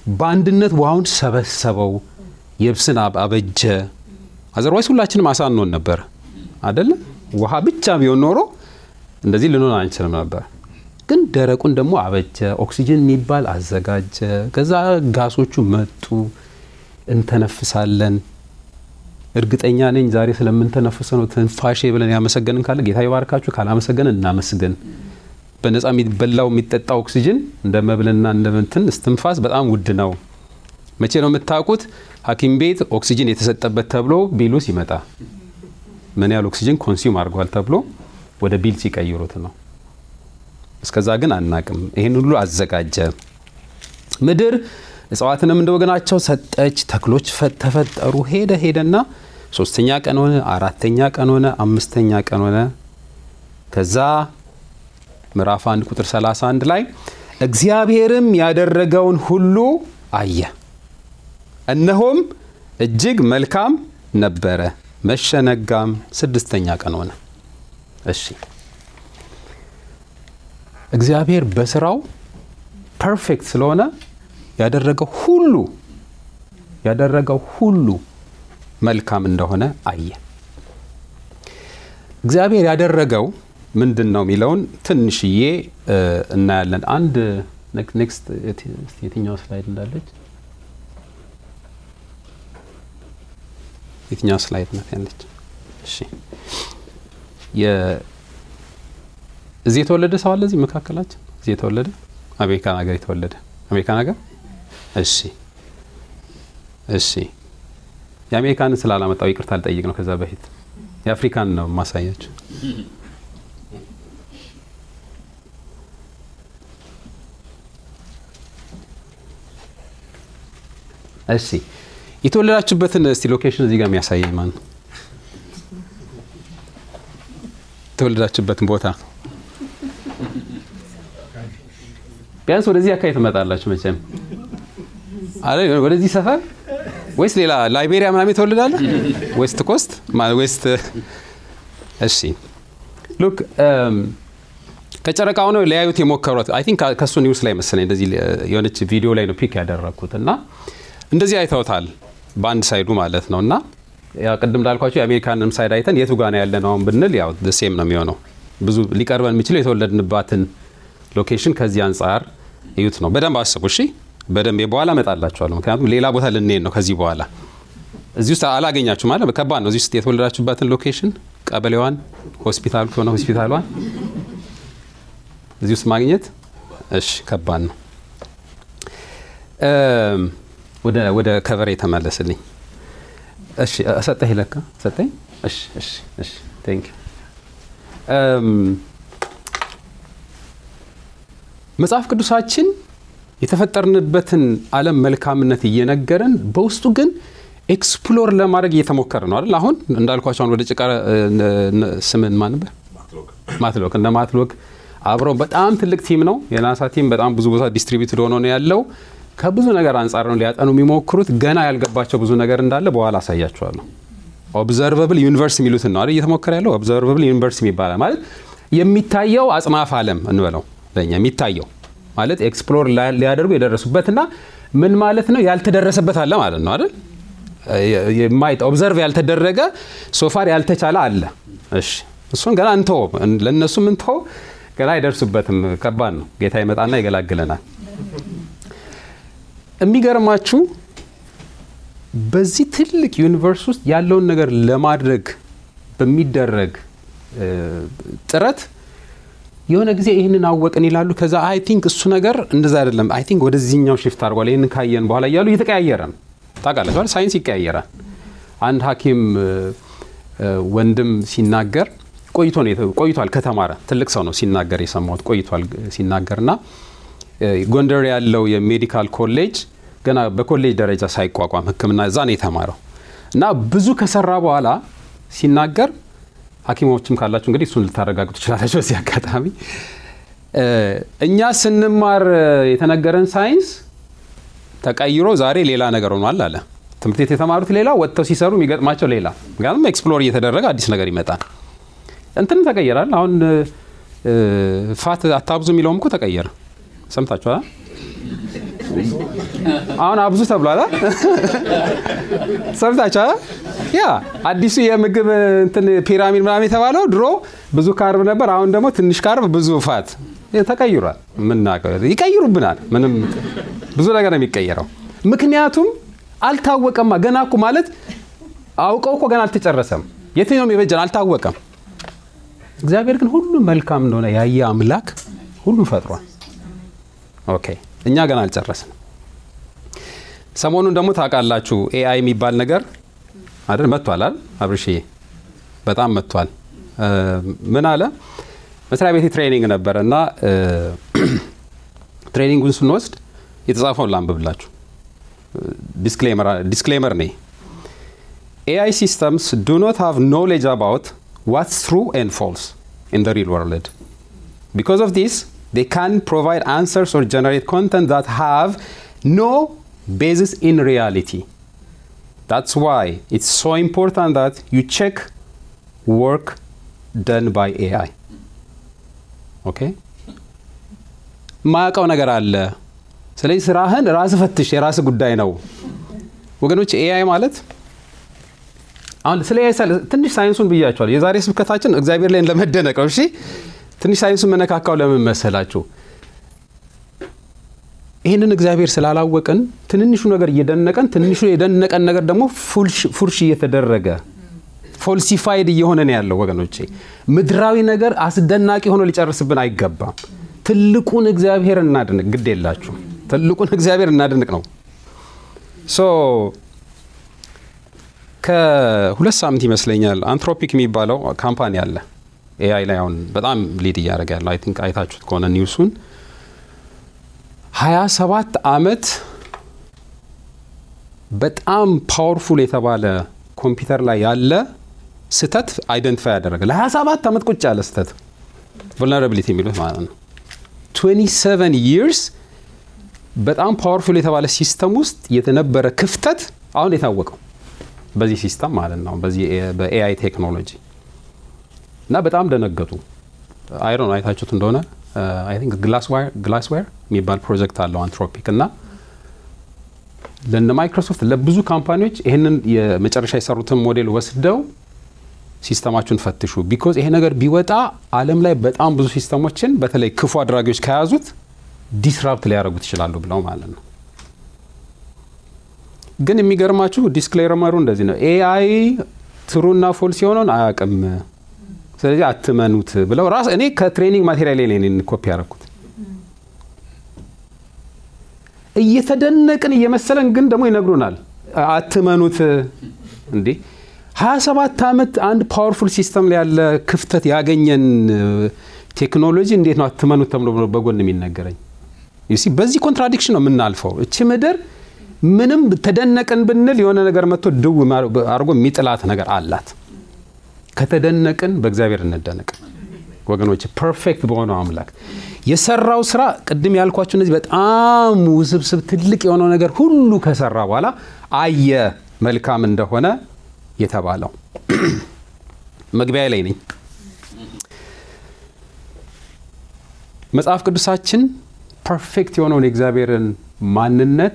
በአንድነት ውሃውን ሰበሰበው፣ የብስን አበጀ። አዘርዋይስ ሁላችንም አሳ እንሆን ነበር አደለ? ውሃ ብቻ ቢሆን ኖሮ እንደዚህ ልንሆን አንችልም ነበር። ግን ደረቁን ደግሞ አበጀ፣ ኦክሲጅን የሚባል አዘጋጀ። ከዛ ጋሶቹ መጡ፣ እንተነፍሳለን። እርግጠኛ ነኝ ዛሬ ስለምንተነፍሰ ነው ትንፋሼ ብለን ያመሰገንን ካለ ጌታ ይባርካችሁ፣ ካላመሰገንን እናመስግን። በነፃ የሚበላው የሚጠጣ ኦክሲጅን እንደ መብልና እንደ እንትን እስትንፋስ በጣም ውድ ነው። መቼ ነው የምታውቁት? ሐኪም ቤት ኦክሲጅን የተሰጠበት ተብሎ ቢሉ ሲመጣ ምን ያህል ኦክሲጅን ኮንሱም አድርጓል ተብሎ ወደ ቢል ሲቀይሩት ነው። እስከዛ ግን አናቅም። ይህን ሁሉ አዘጋጀ። ምድር እጽዋትንም እንደ ወገናቸው ሰጠች፣ ተክሎች ተፈጠሩ። ሄደ ሄደና ሶስተኛ ቀን ሆነ፣ አራተኛ ቀን ሆነ፣ አምስተኛ ቀን ሆነ። ከዛ ምዕራፍ 1 ቁጥር 31 ላይ እግዚአብሔርም ያደረገውን ሁሉ አየ፣ እነሆም እጅግ መልካም ነበረ። መሸነጋም ስድስተኛ ቀን ሆነ። እሺ እግዚአብሔር በስራው ፐርፌክት ስለሆነ ያደረገው ሁሉ ያደረገው ሁሉ መልካም እንደሆነ አየ። እግዚአብሔር ያደረገው ምንድን ነው የሚለውን ትንሽዬ እናያለን። አንድ ኔክስት የትኛው ስላይድ እንዳለች የትኛው ስላይድ ናት ያለች? እሺ እዚህ የተወለደ ሰው አለ እዚህ መካከላችን? እዚህ የተወለደ አሜሪካን ሀገር የተወለደ አሜሪካን ሀገር። እሺ እሺ የአሜሪካንን ስላላመጣው ይቅርታ ልጠይቅ ነው። ከዛ በፊት የአፍሪካን ነው ማሳያችሁ። እሺ የተወለዳችሁበትን እስቲ ሎኬሽን እዚህ ጋር የሚያሳየኝ ማን ነው? የተወለዳችሁበትን ቦታ ቢያንስ ወደዚህ አካባቢ ትመጣላችሁ መቼም አለ ወደዚህ ሰፈር ወይስ ሌላ ላይቤሪያ ምናምን የተወለዳለ ዌስት ኮስት ዌስት እሺ ሉክ ከጨረቃ ሆነው ሊያዩት የሞከሯት አይ ቲንክ ከእሱ ኒውስ ላይ መሰለኝ እንደዚህ የሆነች ቪዲዮ ላይ ነው ፒክ ያደረግኩት እና እንደዚህ አይተውታል በአንድ ሳይዱ ማለት ነው እና ያው ቅድም እንዳልኳቸው የአሜሪካንም ሳይድ አይተን የቱ ጋር ነው ያለ ነው ብንል ያው ሴም ነው የሚሆነው ብዙ ሊቀርበን የሚችለው የተወለድንባትን ሎኬሽን ከዚህ አንጻር እዩት ነው በደንብ አስቡ እሺ በደንብ በኋላ እመጣላችኋለሁ ምክንያቱም ሌላ ቦታ ልንሄድ ነው ከዚህ በኋላ እዚህ ውስጥ አላገኛችሁ ማለት ከባድ ነው እዚህ ውስጥ የተወለዳችሁባትን ሎኬሽን ቀበሌዋን ሆስፒታል ከሆነ ሆስፒታሏን እዚህ ውስጥ ማግኘት እሺ ከባድ ነው ወደ ከቨሬ የተመለስልኝ እሺ ሰጠኝ ለካ ሰጠኝ እሺ እሺ እሺ ቴንክ መጽሐፍ ቅዱሳችን የተፈጠርንበትን ዓለም መልካምነት እየነገረን በውስጡ ግን ኤክስፕሎር ለማድረግ እየተሞከረ ነው አይደል? አሁን እንዳልኳቸው አሁን ወደ ጭቃ ስምን ማን ነበር? ማትሎክ እንደ ማትሎክ አብረው በጣም ትልቅ ቲም ነው። የናሳ ቲም በጣም ብዙ ቦታ ዲስትሪቢዩትድ ሆኖ ነው ያለው። ከብዙ ነገር አንጻር ነው ሊያጠኑ የሚሞክሩት። ገና ያልገባቸው ብዙ ነገር እንዳለ በኋላ አሳያቸዋለሁ። ኦብዘርቨብል ዩኒቨርስ የሚሉትን ነው አይደል እየተሞከረ ያለው። ኦብዘርቨብል ዩኒቨርስ ይባላል ማለት የሚታየው አጽናፍ ዓለም እንበለው ለኛ የሚታየው ማለት ኤክስፕሎር ሊያደርጉ የደረሱበትና ምን ማለት ነው ያልተደረሰበት አለ ማለት ነው አይደል የማይጠ ኦብዘርቭ ያልተደረገ ሶፋር ያልተቻለ አለ እሺ እሱን ገና እንተው ለእነሱ ምንተው ገና አይደርሱበትም ከባድ ነው ጌታ ይመጣና ይገላግለናል የሚገርማችሁ በዚህ ትልቅ ዩኒቨርስ ውስጥ ያለውን ነገር ለማድረግ በሚደረግ ጥረት የሆነ ጊዜ ይህንን አወቅን ይላሉ። ከዛ አይ ቲንክ እሱ ነገር እንደዛ አይደለም፣ አይ ቲንክ ወደዚህኛው ሽፍት አድርጓል፣ ይህንን ካየን በኋላ እያሉ እየተቀያየረ ነው። ታውቃላችኋል፣ ሳይንስ ይቀያየራል። አንድ ሐኪም ወንድም ሲናገር ቆይቶ ነው ቆይቷል፣ ከተማረ ትልቅ ሰው ነው ሲናገር የሰማሁት ቆይቷል ሲናገርና ጎንደር ያለው የሜዲካል ኮሌጅ ገና በኮሌጅ ደረጃ ሳይቋቋም ሕክምና እዛ ነው የተማረው እና ብዙ ከሰራ በኋላ ሲናገር ሐኪሞችም ካላችሁ እንግዲህ እሱን ልታረጋግጡ ትችላላችሁ። በዚህ አጋጣሚ እኛ ስንማር የተነገረን ሳይንስ ተቀይሮ ዛሬ ሌላ ነገር ሆኗል አለ። ትምህርት ቤት የተማሩት ሌላ፣ ወጥተው ሲሰሩ የሚገጥማቸው ሌላ። ምክንያቱም ኤክስፕሎር እየተደረገ አዲስ ነገር ይመጣል። እንትንም ተቀየራል። አሁን ፋት አታብዙ የሚለውም እኮ ተቀየረ። ሰምታችኋል። አሁን አብዙ ተብሏል። ሰምታችኋል? ያ አዲሱ የምግብ እንትን ፒራሚድ ምናምን የተባለው ድሮ ብዙ ካርብ ነበር። አሁን ደግሞ ትንሽ ካርብ ብዙ ፋት ተቀይሯል። ምናውቀው ይቀይሩብናል። ምንም ብዙ ነገር ነው የሚቀየረው። ምክንያቱም አልታወቀማ። ገና እኮ ማለት አውቀው እኮ ገና አልተጨረሰም። የትኛውም የበጀን አልታወቀም። እግዚአብሔር ግን ሁሉም መልካም እንደሆነ ያየ አምላክ ሁሉም ፈጥሯል። ኦኬ እኛ ገና አልጨረስንም። ሰሞኑን ደግሞ ታውቃላችሁ ኤአይ የሚባል ነገር አይደል መጥቷል አይደል አብርሽዬ በጣም መጥቷል ምን አለ መስሪያ ቤት ትሬኒንግ ነበረ እና ትሬኒንጉን ስንወስድ የተጻፈውን ላንብብላችሁ ዲስክሌመር ኔ ኤአይ ሲስተምስ ዱ ኖት ሃቭ ኖሌጅ አባውት ዋትስ ትሩ ኤንድ ፎልስ ኢን ሪል ወርልድ ቢካዝ ኦፍ ዲስ they can provide answers or generate content that have no basis in reality. That's why it's so important that you check work done by AI. ኦኬ ማያውቀው ነገር አለ። ስለዚህ ስራህን ራስ ፈትሽ፣ የራስ ጉዳይ ነው። ወገኖች ኤአይ ማለት አሁን ስለ ኤአይ ትንሽ ሳይንሱን ብያቸዋል። የዛሬ ስብከታችን እግዚአብሔር ላይ ለመደነቅ ነው። እሺ ትንሽ ሳይንሱን መነካካው ለምን መሰላችሁ? ይህንን እግዚአብሔር ስላላወቅን ትንንሹ ነገር እየደነቀን ትንሹ የደነቀን ነገር ደግሞ ፉርሽ እየተደረገ ፎልሲፋይድ እየሆነ ነው ያለው። ወገኖቼ ምድራዊ ነገር አስደናቂ ሆኖ ሊጨርስብን አይገባም። ትልቁን እግዚአብሔር እናድንቅ። ግድ የላችሁ ትልቁን እግዚአብሔር እናድንቅ ነው። ሶ ከሁለት ሳምንት ይመስለኛል አንትሮፒክ የሚባለው ካምፓኒ አለ ኤአይ ላይ አሁን በጣም ሊድ እያደረገ ያለው አይ ቲንክ አይታችሁት ከሆነ ኒውሱን ሀያ ሰባት አመት በጣም ፓወርፉል የተባለ ኮምፒውተር ላይ ያለ ስህተት አይደንቲፋይ ያደረገ ለ27 ዓመት ቁጭ ያለ ስህተት vulnerability የሚሉት ማለት ነው 27 ይርስ በጣም ፓወርፉል የተባለ ሲስተም ውስጥ የተነበረ ክፍተት አሁን የታወቀው በዚህ ሲስተም ማለት ነው በዚህ በኤአይ ቴክኖሎጂ እና በጣም ደነገጡ። አይሮ አይታችሁት እንደሆነ አይ ቲንክ ግላስዌር የሚባል ፕሮጀክት አለው አንትሮፒክ እና ለነ ማይክሮሶፍት ለብዙ ካምፓኒዎች ይህንን የመጨረሻ የሰሩትን ሞዴል ወስደው ሲስተማችሁን ፈትሹ፣ ቢኮዝ ይሄ ነገር ቢወጣ ዓለም ላይ በጣም ብዙ ሲስተሞችን በተለይ ክፉ አድራጊዎች ከያዙት ዲስራፕት ሊያደርጉት ይችላሉ ብለው ማለት ነው። ግን የሚገርማችሁ ዲስክሌመሩ እንደዚህ ነው። ኤአይ ትሩና ፎልስ የሆነውን አያውቅም ስለዚህ አትመኑት ብለው ራስ እኔ ከትሬኒንግ ማቴሪያል ላይ ነው ኮፒ ያደረኩት። እየተደነቅን እየመሰለን ግን ደግሞ ይነግሩናል አትመኑት። እንዴ 27 ዓመት አንድ ፓወርፉል ሲስተም ላይ ያለ ክፍተት ያገኘን ቴክኖሎጂ እንዴት ነው አትመኑት ተብሎ በጎን የሚነገረኝ? በዚህ ኮንትራዲክሽን ነው የምናልፈው። እቺ ምድር ምንም ተደነቅን ብንል የሆነ ነገር መጥቶ ድው አድርጎ የሚጥላት ነገር አላት። ከተደነቅን በእግዚአብሔር እንደነቅ ወገኖች፣ ፐርፌክት በሆነው አምላክ የሰራው ስራ ቅድም ያልኳቸው እነዚህ በጣም ውስብስብ ትልቅ የሆነው ነገር ሁሉ ከሰራ በኋላ አየ መልካም እንደሆነ የተባለው መግቢያ ላይ ነኝ። መጽሐፍ ቅዱሳችን ፐርፌክት የሆነውን የእግዚአብሔርን ማንነት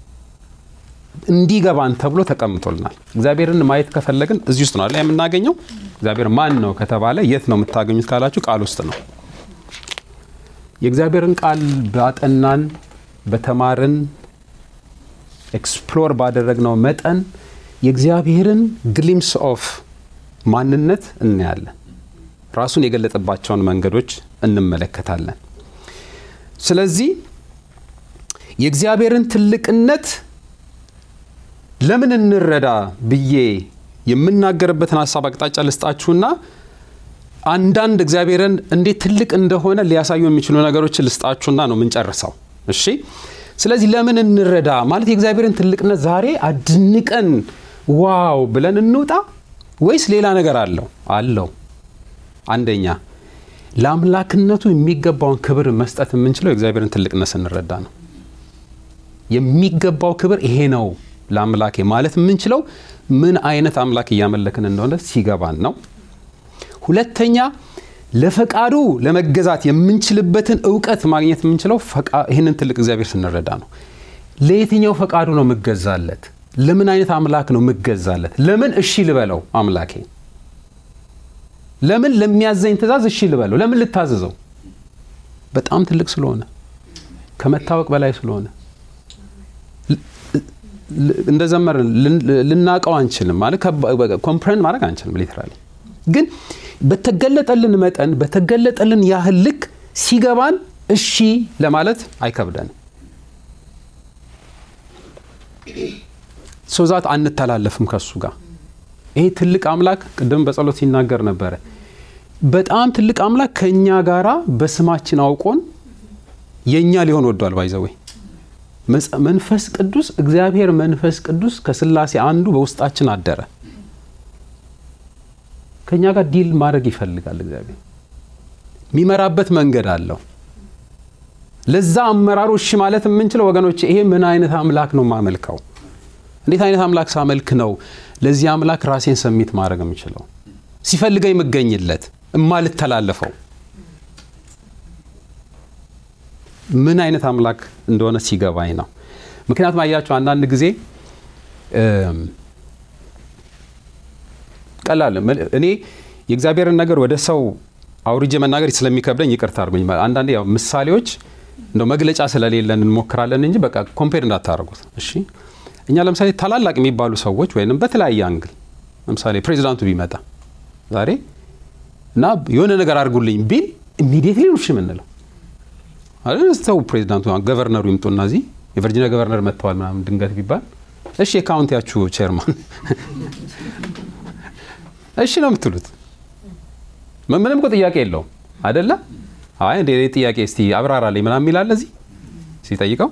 እንዲገባን ተብሎ ተቀምጦልናል። እግዚአብሔርን ማየት ከፈለግን እዚህ ውስጥ ነው አይደል የምናገኘው። እግዚአብሔር ማን ነው ከተባለ የት ነው የምታገኙት ካላችሁ ቃል ውስጥ ነው። የእግዚአብሔርን ቃል ባጠናን፣ በተማርን፣ ኤክስፕሎር ባደረግነው መጠን የእግዚአብሔርን ግሊምስ ኦፍ ማንነት እናያለን። ራሱን የገለጠባቸውን መንገዶች እንመለከታለን። ስለዚህ የእግዚአብሔርን ትልቅነት ለምን እንረዳ ብዬ የምናገርበትን ሀሳብ አቅጣጫ ልስጣችሁና አንዳንድ እግዚአብሔርን እንዴት ትልቅ እንደሆነ ሊያሳዩ የሚችሉ ነገሮችን ልስጣችሁና ነው የምንጨርሰው። እሺ። ስለዚህ ለምን እንረዳ ማለት የእግዚአብሔርን ትልቅነት ዛሬ አድንቀን ዋው ብለን እንውጣ ወይስ ሌላ ነገር አለው? አለው። አንደኛ ለአምላክነቱ የሚገባውን ክብር መስጠት የምንችለው የእግዚአብሔርን ትልቅነት ስንረዳ ነው። የሚገባው ክብር ይሄ ነው ለአምላኬ ማለት የምንችለው ምን አይነት አምላክ እያመለክን እንደሆነ ሲገባን ነው። ሁለተኛ ለፈቃዱ ለመገዛት የምንችልበትን እውቀት ማግኘት የምንችለው ይህንን ትልቅ እግዚአብሔር ስንረዳ ነው። ለየትኛው ፈቃዱ ነው የምገዛለት? ለምን አይነት አምላክ ነው የምገዛለት? ለምን እሺ ልበለው አምላኬ? ለምን ለሚያዘኝ ትእዛዝ እሺ ልበለው? ለምን ልታዘዘው? በጣም ትልቅ ስለሆነ ከመታወቅ በላይ ስለሆነ እንደ ዘመር ልናቀው አንችልም። ማለት ኮምፕረንድ ማድረግ አንችልም። ሊትራሊ ግን በተገለጠልን መጠን በተገለጠልን ያህል ልክ ሲገባን እሺ ለማለት አይከብደንም። ሶዛት አንተላለፍም ከሱ ጋር። ይሄ ትልቅ አምላክ ቅድም በጸሎት ሲናገር ነበረ። በጣም ትልቅ አምላክ ከእኛ ጋራ በስማችን አውቆን የእኛ ሊሆን ወዷል። ባይዘወይ መንፈስ ቅዱስ እግዚአብሔር መንፈስ ቅዱስ ከስላሴ አንዱ በውስጣችን አደረ። ከእኛ ጋር ዲል ማድረግ ይፈልጋል። እግዚአብሔር የሚመራበት መንገድ አለው። ለዛ አመራሩ እሺ ማለት የምንችለው ወገኖች፣ ይሄ ምን አይነት አምላክ ነው የማመልከው? እንዴት አይነት አምላክ ሳመልክ ነው ለዚህ አምላክ ራሴን ሰሚት ማድረግ የምችለው? ሲፈልገኝ የምገኝለት እማልተላለፈው ምን አይነት አምላክ እንደሆነ ሲገባኝ ነው። ምክንያቱም አያቸው አንዳንድ ጊዜ ቀላል እኔ የእግዚአብሔርን ነገር ወደ ሰው አውርጄ መናገር ስለሚከብደኝ ይቅርታ አድርጉኝ። አንዳንዴ ያው ምሳሌዎች እንደው መግለጫ ስለሌለን እንሞክራለን እንጂ በቃ ኮምፔር እንዳታደርጉት እሺ። እኛ ለምሳሌ ታላላቅ የሚባሉ ሰዎች ወይም በተለያየ አንግል ለምሳሌ ፕሬዚዳንቱ ቢመጣ ዛሬ እና የሆነ ነገር አድርጉልኝ ቢል ኢሚዲየትሊ ነው እሺ የምንለው ሰው ፕሬዚዳንቱ ገቨርነሩ ይምጡና እዚህ የቨርጂኒያ ገቨርነር መጥተዋል ምናምን ድንገት ቢባል እሺ የካውንቲያችሁ ቼርማን እሺ ነው የምትሉት። ምንም እኮ ጥያቄ የለውም አደለ? አይ እንደ ጥያቄ እስቲ አብራራልኝ ምናምን የሚላለ እዚህ ሲጠይቀው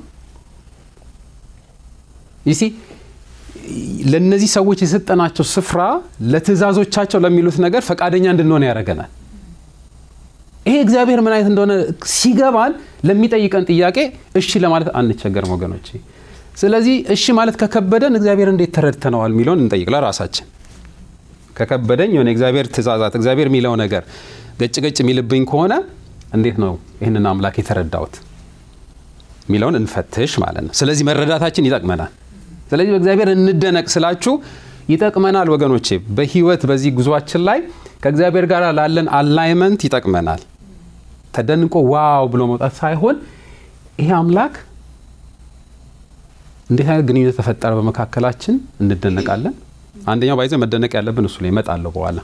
ይሲ ለእነዚህ ሰዎች የሰጠናቸው ስፍራ ለትእዛዞቻቸው ለሚሉት ነገር ፈቃደኛ እንድንሆን ያደርገናል። ይሄ እግዚአብሔር ምን አይነት እንደሆነ ሲገባን ለሚጠይቀን ጥያቄ እሺ ለማለት አንቸገርም ወገኖቼ። ስለዚህ እሺ ማለት ከከበደን እግዚአብሔር እንዴት ተረድተነዋል የሚለውን እንጠይቅ ለራሳችን። ከከበደኝ የሆነ እግዚአብሔር ትእዛዛት እግዚአብሔር የሚለው ነገር ገጭ ገጭ የሚልብኝ ከሆነ እንዴት ነው ይህንን አምላክ የተረዳሁት የሚለውን እንፈትሽ ማለት ነው። ስለዚህ መረዳታችን ይጠቅመናል። ስለዚህ በእግዚአብሔር እንደነቅ ስላችሁ ይጠቅመናል ወገኖቼ። በህይወት በዚህ ጉዟችን ላይ ከእግዚአብሔር ጋር ላለን አላይመንት ይጠቅመናል። ተደንቆ ዋው ብሎ መውጣት ሳይሆን ይሄ አምላክ እንዴት አይነት ግንኙነት ተፈጠረ በመካከላችን እንደነቃለን። አንደኛው ባይዘ መደነቅ ያለብን እሱ ላይ እመጣለሁ በኋላ።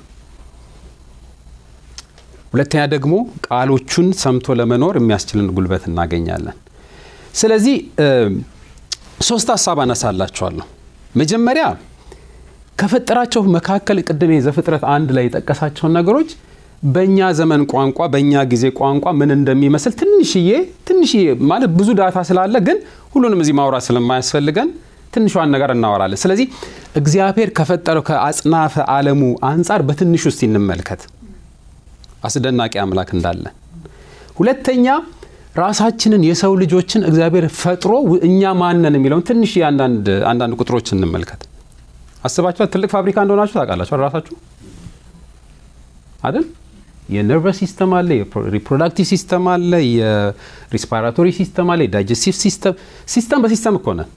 ሁለተኛ ደግሞ ቃሎቹን ሰምቶ ለመኖር የሚያስችልን ጉልበት እናገኛለን። ስለዚህ ሶስት ሀሳብ አነሳላችኋለሁ። መጀመሪያ ከፈጠራቸው መካከል ቅድም ዘፍጥረት አንድ ላይ የጠቀሳቸውን ነገሮች በእኛ ዘመን ቋንቋ በእኛ ጊዜ ቋንቋ ምን እንደሚመስል ትንሽዬ ትንሽዬ ማለት ብዙ ዳታ ስላለ ግን ሁሉንም እዚህ ማውራት ስለማያስፈልገን ትንሿን ነገር እናወራለን። ስለዚህ እግዚአብሔር ከፈጠረው ከአጽናፈ ዓለሙ አንጻር በትንሹ እስቲ እንመልከት አስደናቂ አምላክ እንዳለ። ሁለተኛ ራሳችንን የሰው ልጆችን እግዚአብሔር ፈጥሮ እኛ ማነን የሚለውን ትንሽ አንዳንድ ቁጥሮች እንመልከት። አስባችኋል? ትልቅ ፋብሪካ እንደሆናችሁ ታውቃላችሁ ራሳችሁ አይደል? የነርቨስ ሲስተም አለ፣ የሪፕሮዳክቲቭ ሲስተም አለ፣ የሪስፓራቶሪ ሲስተም አለ፣ የዳይጀስቲቭ ሲስተም ሲስተም በሲስተም እኮ ነን።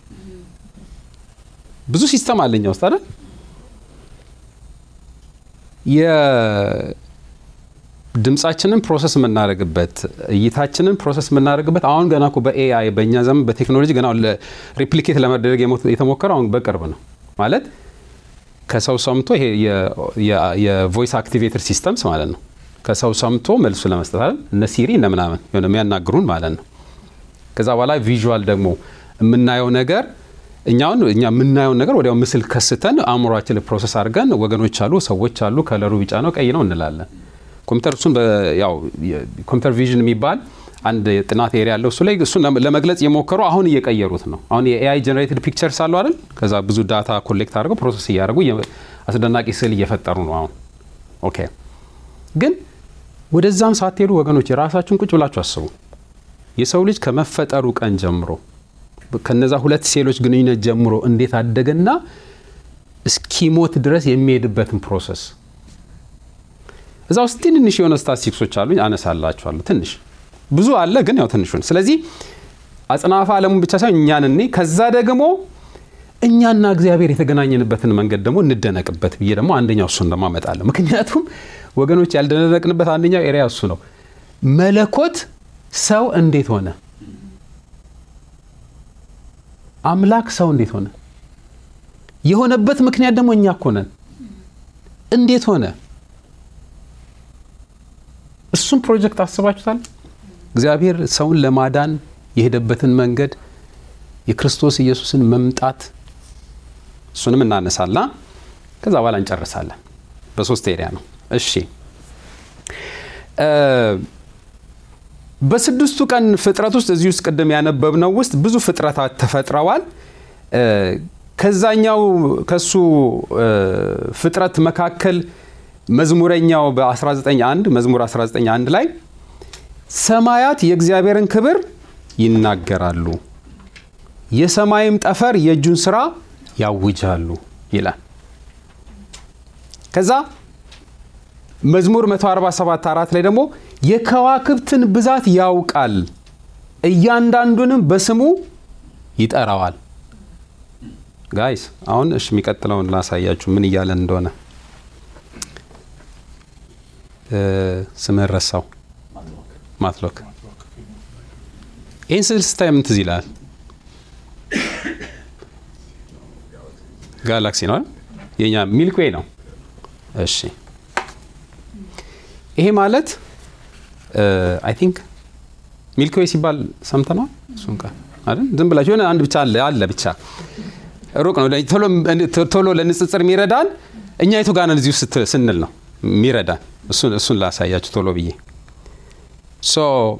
ብዙ ሲስተም አለ እኛ ውስጥ አይደል? የድምጻችንን ፕሮሰስ የምናደርግበት እይታችንን ፕሮሰስ የምናደርግበት አሁን ገና እኮ በኤአይ በእኛ ዘመን በቴክኖሎጂ ገና ሪፕሊኬት ለመደረግ የተሞከረው አሁን በቅርብ ነው ማለት ከሰው ሰምቶ ይሄ የቮይስ አክቲቬተር ሲስተምስ ማለት ነው። ከሰው ሰምቶ መልሱ ለመስጠት አይደል እነ ሲሪ እነ ምናምን የሆነ የሚያናግሩን ማለት ነው። ከዛ በኋላ ቪዥዋል ደግሞ የምናየው ነገር እኛውን እኛ የምናየውን ነገር ወዲያው ምስል ከስተን አእምሯችን ፕሮሰስ አድርገን ወገኖች አሉ፣ ሰዎች አሉ፣ ከለሩ ቢጫ ነው ቀይ ነው እንላለን። ኮምፒውተር እሱን ያው ኮምፒውተር ቪዥን የሚባል አንድ ጥናት ኤሪያ ያለው እሱ ላይ እሱን ለመግለጽ የሞከሩ አሁን እየቀየሩት ነው። አሁን የኤአይ ጀነሬትድ ፒክቸርስ አሉ አይደል? ከዛ ብዙ ዳታ ኮሌክት አድርገው ፕሮሰስ እያደረጉ አስደናቂ ስዕል እየፈጠሩ ነው አሁን። ኦኬ ግን ወደዛም ሳትሄዱ ወገኖች የራሳችሁን ቁጭ ብላችሁ አስቡ። የሰው ልጅ ከመፈጠሩ ቀን ጀምሮ ከነዛ ሁለት ሴሎች ግንኙነት ጀምሮ እንዴት አደገና እስኪሞት ድረስ የሚሄድበትን ፕሮሰስ እዛ ውስጥ ትንንሽ የሆነ ስታቲስቲክሶች አሉኝ አነሳላችኋለሁ። ትንሽ ብዙ አለ ግን ያው ትንሹን። ስለዚህ አጽናፈ ዓለሙን ብቻ ሳይሆን እኛን እኔ ከዛ ደግሞ እኛና እግዚአብሔር የተገናኘንበትን መንገድ ደግሞ እንደነቅበት ብዬ ደግሞ አንደኛው እሱን ደግሞ አመጣለሁ። ምክንያቱም ወገኖች ያልደነቅንበት አንደኛው ኤሪያ እሱ ነው። መለኮት ሰው እንዴት ሆነ? አምላክ ሰው እንዴት ሆነ? የሆነበት ምክንያት ደግሞ እኛ እኮ ነን። እንዴት ሆነ? እሱም ፕሮጀክት አስባችሁታል? እግዚአብሔር ሰውን ለማዳን የሄደበትን መንገድ የክርስቶስ ኢየሱስን መምጣት እሱንም እናነሳላ። ከዛ በኋላ እንጨርሳለን። በሶስት ኤሪያ ነው። እሺ በስድስቱ ቀን ፍጥረት ውስጥ እዚህ ውስጥ ቅድም ያነበብነው ውስጥ ብዙ ፍጥረታት ተፈጥረዋል። ከዛኛው ከሱ ፍጥረት መካከል መዝሙረኛው በ19አንድ መዝሙር 19አንድ ላይ ሰማያት የእግዚአብሔርን ክብር ይናገራሉ፣ የሰማይም ጠፈር የእጁን ስራ ያውጃሉ ይላል። ከዛ መዝሙር 147 አራት ላይ ደግሞ የከዋክብትን ብዛት ያውቃል፣ እያንዳንዱንም በስሙ ይጠራዋል። ጋይስ አሁን እሺ የሚቀጥለውን ላሳያችሁ ምን እያለን እንደሆነ ስምህን ረሳው። ማትሎክ ይህን ስል ስታይ ምን ትዝ ይላል? ጋላክሲ ነው የኛ ሚልክዌይ ነው። እሺ ይሄ ማለት አይ ቲንክ ሚልክዌይ ሲባል ሰምተነዋል። እሱን ቃል አይደል? ዝም ብላችሁ የሆነ አንድ ብቻ አለ አለ ብቻ ሩቅ ነው። ቶሎ ለንጽጽር የሚረዳን እኛ የቱ ጋር ነን እዚህ ውስጥ ስንል ነው የሚረዳን። እሱን ላሳያችሁ ቶሎ ብዬ ሶ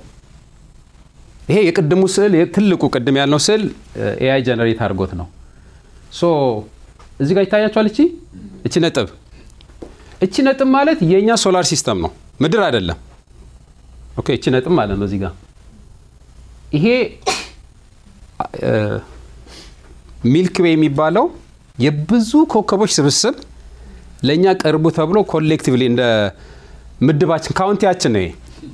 ይሄ የቅድሙ ስዕል ትልቁ ቅድም ያልነው ስዕል ኤአይ ጀነሬት አድርጎት ነው። ሶ እዚህ ጋር ይታያችኋል። እቺ እቺ ነጥብ እቺ ነጥብ ማለት የእኛ ሶላር ሲስተም ነው፣ ምድር አይደለም። ኦኬ እቺ ነጥብ ማለት ነው እዚህ ጋር ይሄ ሚልክ ዌይ የሚባለው የብዙ ኮከቦች ስብስብ ለእኛ ቅርቡ ተብሎ ኮሌክቲቭሊ እንደ ምድባችን ካውንቲያችን ነው።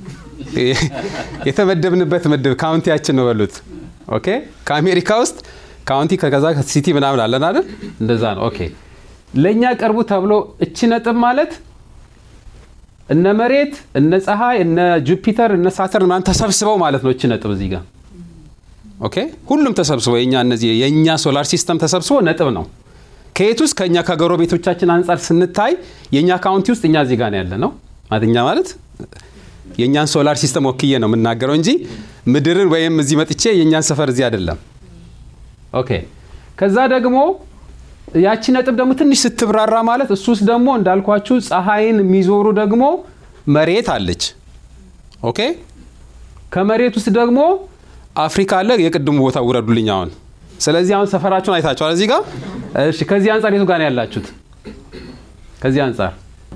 የተመደብንበት ምድብ ካውንቲያችን ነው በሉት። ኦኬ ከአሜሪካ ውስጥ ካውንቲ ከዛ ሲቲ ምናምን አለን አይደል? እንደዛ ነው። ኦኬ ለእኛ ቅርቡ ተብሎ እቺ ነጥብ ማለት እነ መሬት፣ እነ ፀሐይ፣ እነ ጁፒተር፣ እነ ሳተርን ምናምን ተሰብስበው ማለት ነው። እቺ ነጥብ እዚህ ጋር ኦኬ ሁሉም ተሰብስቦ የኛ እነዚህ የእኛ ሶላር ሲስተም ተሰብስቦ ነጥብ ነው። ከየት ውስጥ ከእኛ ከጎረቤቶቻችን አንጻር ስንታይ የእኛ ካውንቲ ውስጥ እኛ እዚህ ጋር ያለ ነው ማለት እኛ ማለት የእኛን ሶላር ሲስተም ወክዬ ነው የምናገረው እንጂ ምድርን ወይም እዚህ መጥቼ የእኛን ሰፈር እዚህ አይደለም። ኦኬ ከዛ ደግሞ ያቺ ነጥብ ደግሞ ትንሽ ስትብራራ ማለት እሱ ውስጥ ደግሞ እንዳልኳችሁ ፀሐይን የሚዞሩ ደግሞ መሬት አለች። ኦኬ ከመሬት ውስጥ ደግሞ አፍሪካ አለ። የቅድሙ ቦታ ውረዱልኝ አሁን። ስለዚህ አሁን ሰፈራችሁን አይታችኋል እዚህ ጋር። እሺ ከዚህ አንጻር የቱ ጋር ነው ያላችሁት? ከዚህ አንጻር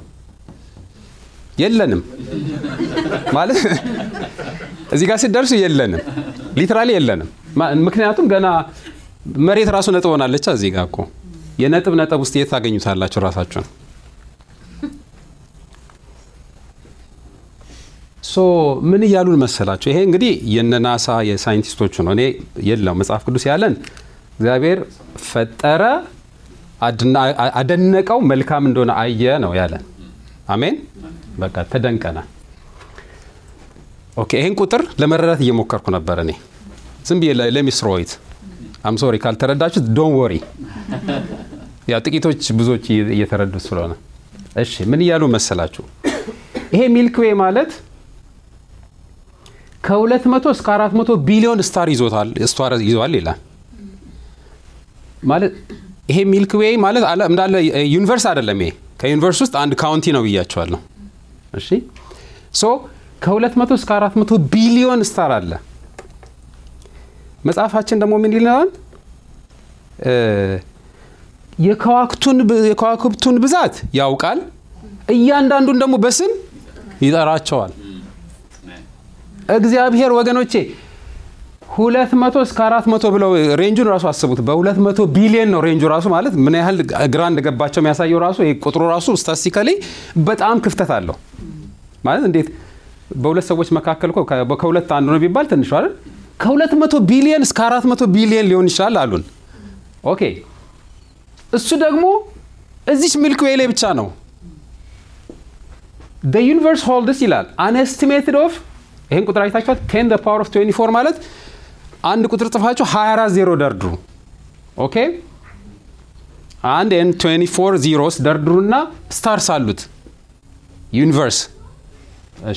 የለንም ማለት እዚህ ጋር ስትደርሱ የለንም፣ ሊትራሊ የለንም። ምክንያቱም ገና መሬት ራሱ ነጥብ ሆናለች። እዚህ ጋር እኮ የነጥብ ነጥብ ውስጥ የት ታገኙታላችሁ ራሳችሁን? ሶ ምን እያሉን መሰላችሁ? ይሄ እንግዲህ የነ ናሳ የሳይንቲስቶቹ ነው። እኔ የለው መጽሐፍ ቅዱስ ያለን እግዚአብሔር ፈጠረ፣ አደነቀው፣ መልካም እንደሆነ አየ ነው ያለን። አሜን። በቃ ተደንቀናል። ኦኬ ይህን ቁጥር ለመረዳት እየሞከርኩ ነበር እኔ ዝም ብዬ ለሚስሮይት አም ሶሪ ካልተረዳችሁት ዶን ወሪ። ያው ጥቂቶች ብዙዎች እየተረዱት ስለሆነ እሺ ምን እያሉ መሰላችሁ? ይሄ ሚልክዌይ ማለት ከ200 እስከ 400 ቢሊዮን ስታር ይዞታል ስታር ይዟል ይላል። ማለት ይሄ ሚልክዌይ ማለት እንዳለ ዩኒቨርስ አይደለም። ይሄ ከዩኒቨርስ ውስጥ አንድ ካውንቲ ነው ብያቸዋለሁ። እሺ ሶ ከ200 እስከ 400 ቢሊዮን ስታር አለ። መጽሐፋችን ደግሞ ምን ይለናል? የከዋክብቱን ብዛት ያውቃል፣ እያንዳንዱን ደግሞ በስም ይጠራቸዋል። እግዚአብሔር ወገኖቼ ሁለት መቶ እስከ አራት መቶ ብለው ሬንጁን ራሱ አስቡት። በሁለት መቶ ቢሊየን ነው ሬንጁ ራሱ ማለት ምን ያህል ግራ እንደገባቸው የሚያሳየው ራሱ ቁጥሩ ራሱ ስታስቲካሊ በጣም ክፍተት አለው ማለት እንዴት በሁለት ሰዎች መካከል እኮ ከሁለት አንዱ ነው ቢባል ትንሹ አይደል? ከ200 ቢሊየን እስከ 400 ቢሊየን ሊሆን ይችላል አሉን። ኦኬ እሱ ደግሞ እዚች ሚልክ ዌይ ላይ ብቻ ነው። the universe holds ይላል an estimated of ይህን ቁጥር አይታችኋት 10 the power of 24 ማለት አንድ ቁጥር ጽፋችሁ 24 ዜሮ ደርድሩ። ኦኬ አንድ ኤን 24 ዚሮስ ደርድሩና ስታርስ አሉት ዩኒቨርስ። እሺ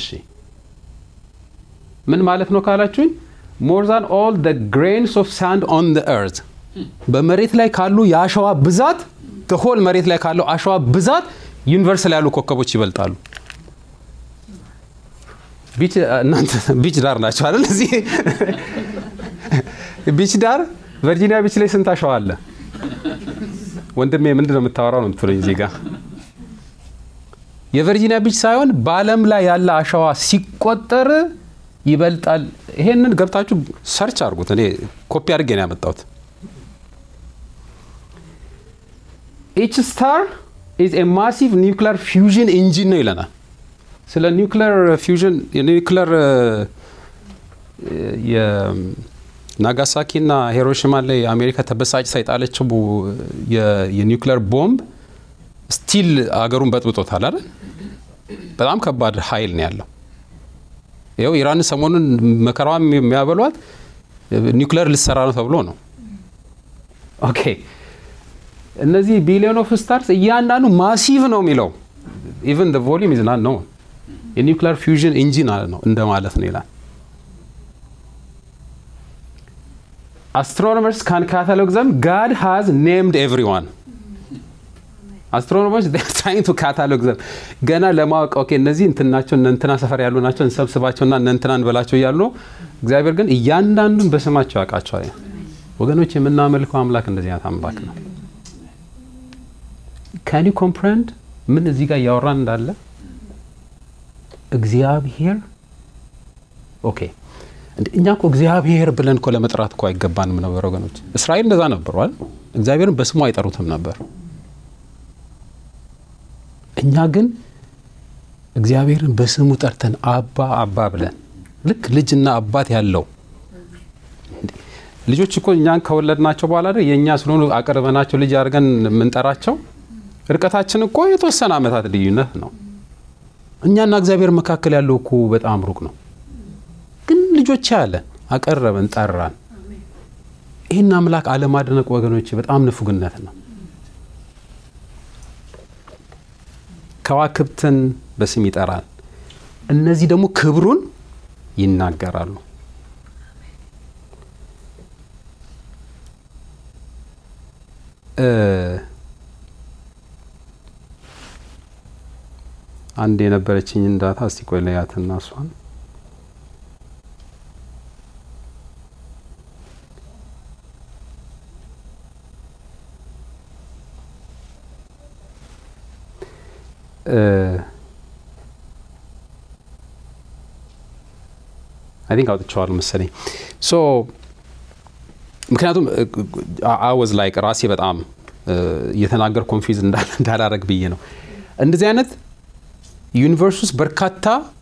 ምን ማለት ነው ካላችሁኝ ሞር ዛን ኦል ደ ግሬንስ ኦፍ ሳንድ ኦን ደ ኤርዝ በመሬት ላይ ካሉ የአሸዋ ብዛት ሆል መሬት ላይ ካለው አሸዋ ብዛት ዩኒቨርስ ላይ ያሉ ኮከቦች ይበልጣሉ። ቢች እናንተ ቢች ዳር ናቸው አይደል? እዚህ ቢች ዳር ቨርጂኒያ ቢች ላይ ስንት አሸዋ አለ? ወንድሜ ምንድን ነው የምታወራው ነው የምትለኝ እዚህ ጋር የቨርጂኒያ ቢች ሳይሆን በዓለም ላይ ያለ አሸዋ ሲቆጠር ይበልጣል። ይሄንን ገብታችሁ ሰርች አድርጉት። እኔ ኮፒ አድርጌ ነው ያመጣሁት። ኢች ስታር ኢዝ ኤ ማሲቭ ኒውክሊር ፊውዥን ኢንጂን ነው ይለናል። ስለ ኒውክሊር ፊውዥን የኒውክሊር የናጋሳኪና ሂሮሺማ ላይ አሜሪካ ተበሳጭታ የጣለችው የኒውክሊር ቦምብ ስቲል አገሩን በጥብጦታል አይደል? በጣም ከባድ ኃይል ነው ያለው። ይኸው ኢራን ሰሞኑን መከራዋ የሚያበሏት ኒውክሊር ልሰራ ነው ተብሎ ነው። ኦኬ እነዚህ ቢሊዮን ኦፍ ስታርስ እያንዳንዱ ማሲቭ ነው የሚለው ኢቨን ቮሊም ኢዝ ናት ነው የኒውክሊር ፊውዥን ኢንጂን ነው እንደማለት ነው ይላል። አስትሮኖመርስ ካን ካታሎግ ዘም ጋድ ሃዝ ኔምድ ኤቭሪዋን አስትሮኖመርስ ትራይንግ ቱ ካታሎግ ዘም ገና ለማወቅ ኦኬ እነዚህ እንትን ናቸው እነ እንትና ሰፈር ያሉ ናቸው እንሰብስባቸውና እነ እንትና እንበላቸው እያሉ ነው። እግዚአብሔር ግን እያንዳንዱን በስማቸው ያውቃቸዋል። ወገኖች የምናመልከው አምላክ እንደዚህ አይነት አምላክ ነው። ካን ዩ ኮምፕረንድ ምን እዚህ ጋር እያወራን እንዳለ እግዚአብሔር ኦኬ እኛ እኮ እግዚአብሔር ብለን እኮ ለመጥራት እኮ አይገባንም ነበር ወገኖች። እስራኤል እንደዛ ነበሯል። እግዚአብሔርን በስሙ አይጠሩትም ነበር። እኛ ግን እግዚአብሔርን በስሙ ጠርተን አባ አባ ብለን ልክ ልጅና አባት ያለው ልጆች እኮ እኛን ከወለድናቸው በኋላ አይደል የእኛ ስለሆኑ አቅርበናቸው ልጅ አድርገን የምንጠራቸው። ርቀታችን እኮ የተወሰነ ዓመታት ልዩነት ነው። እኛና እግዚአብሔር መካከል ያለው እኮ በጣም ሩቅ ነው። ግን ልጆች ያለን አቀረበን፣ ጠራን። ይህን አምላክ አለማድነቅ ወገኖች በጣም ንፉግነት ነው። ከዋክብትን በስም ይጠራል። እነዚህ ደግሞ ክብሩን ይናገራሉ። አንድ የነበረችኝ እንዳታ እስቲ ቆይ ለያትና እሷን አይ ቲንክ አውጥቼዋለሁ መሰለኝ። ሶ ምክንያቱም አወዝ ላይክ ራሴ በጣም እየተናገር ኮንፊዝ እንዳላረግ ብዬ ነው። እንደዚህ አይነት ዩኒቨርስ ውስጥ በርካታ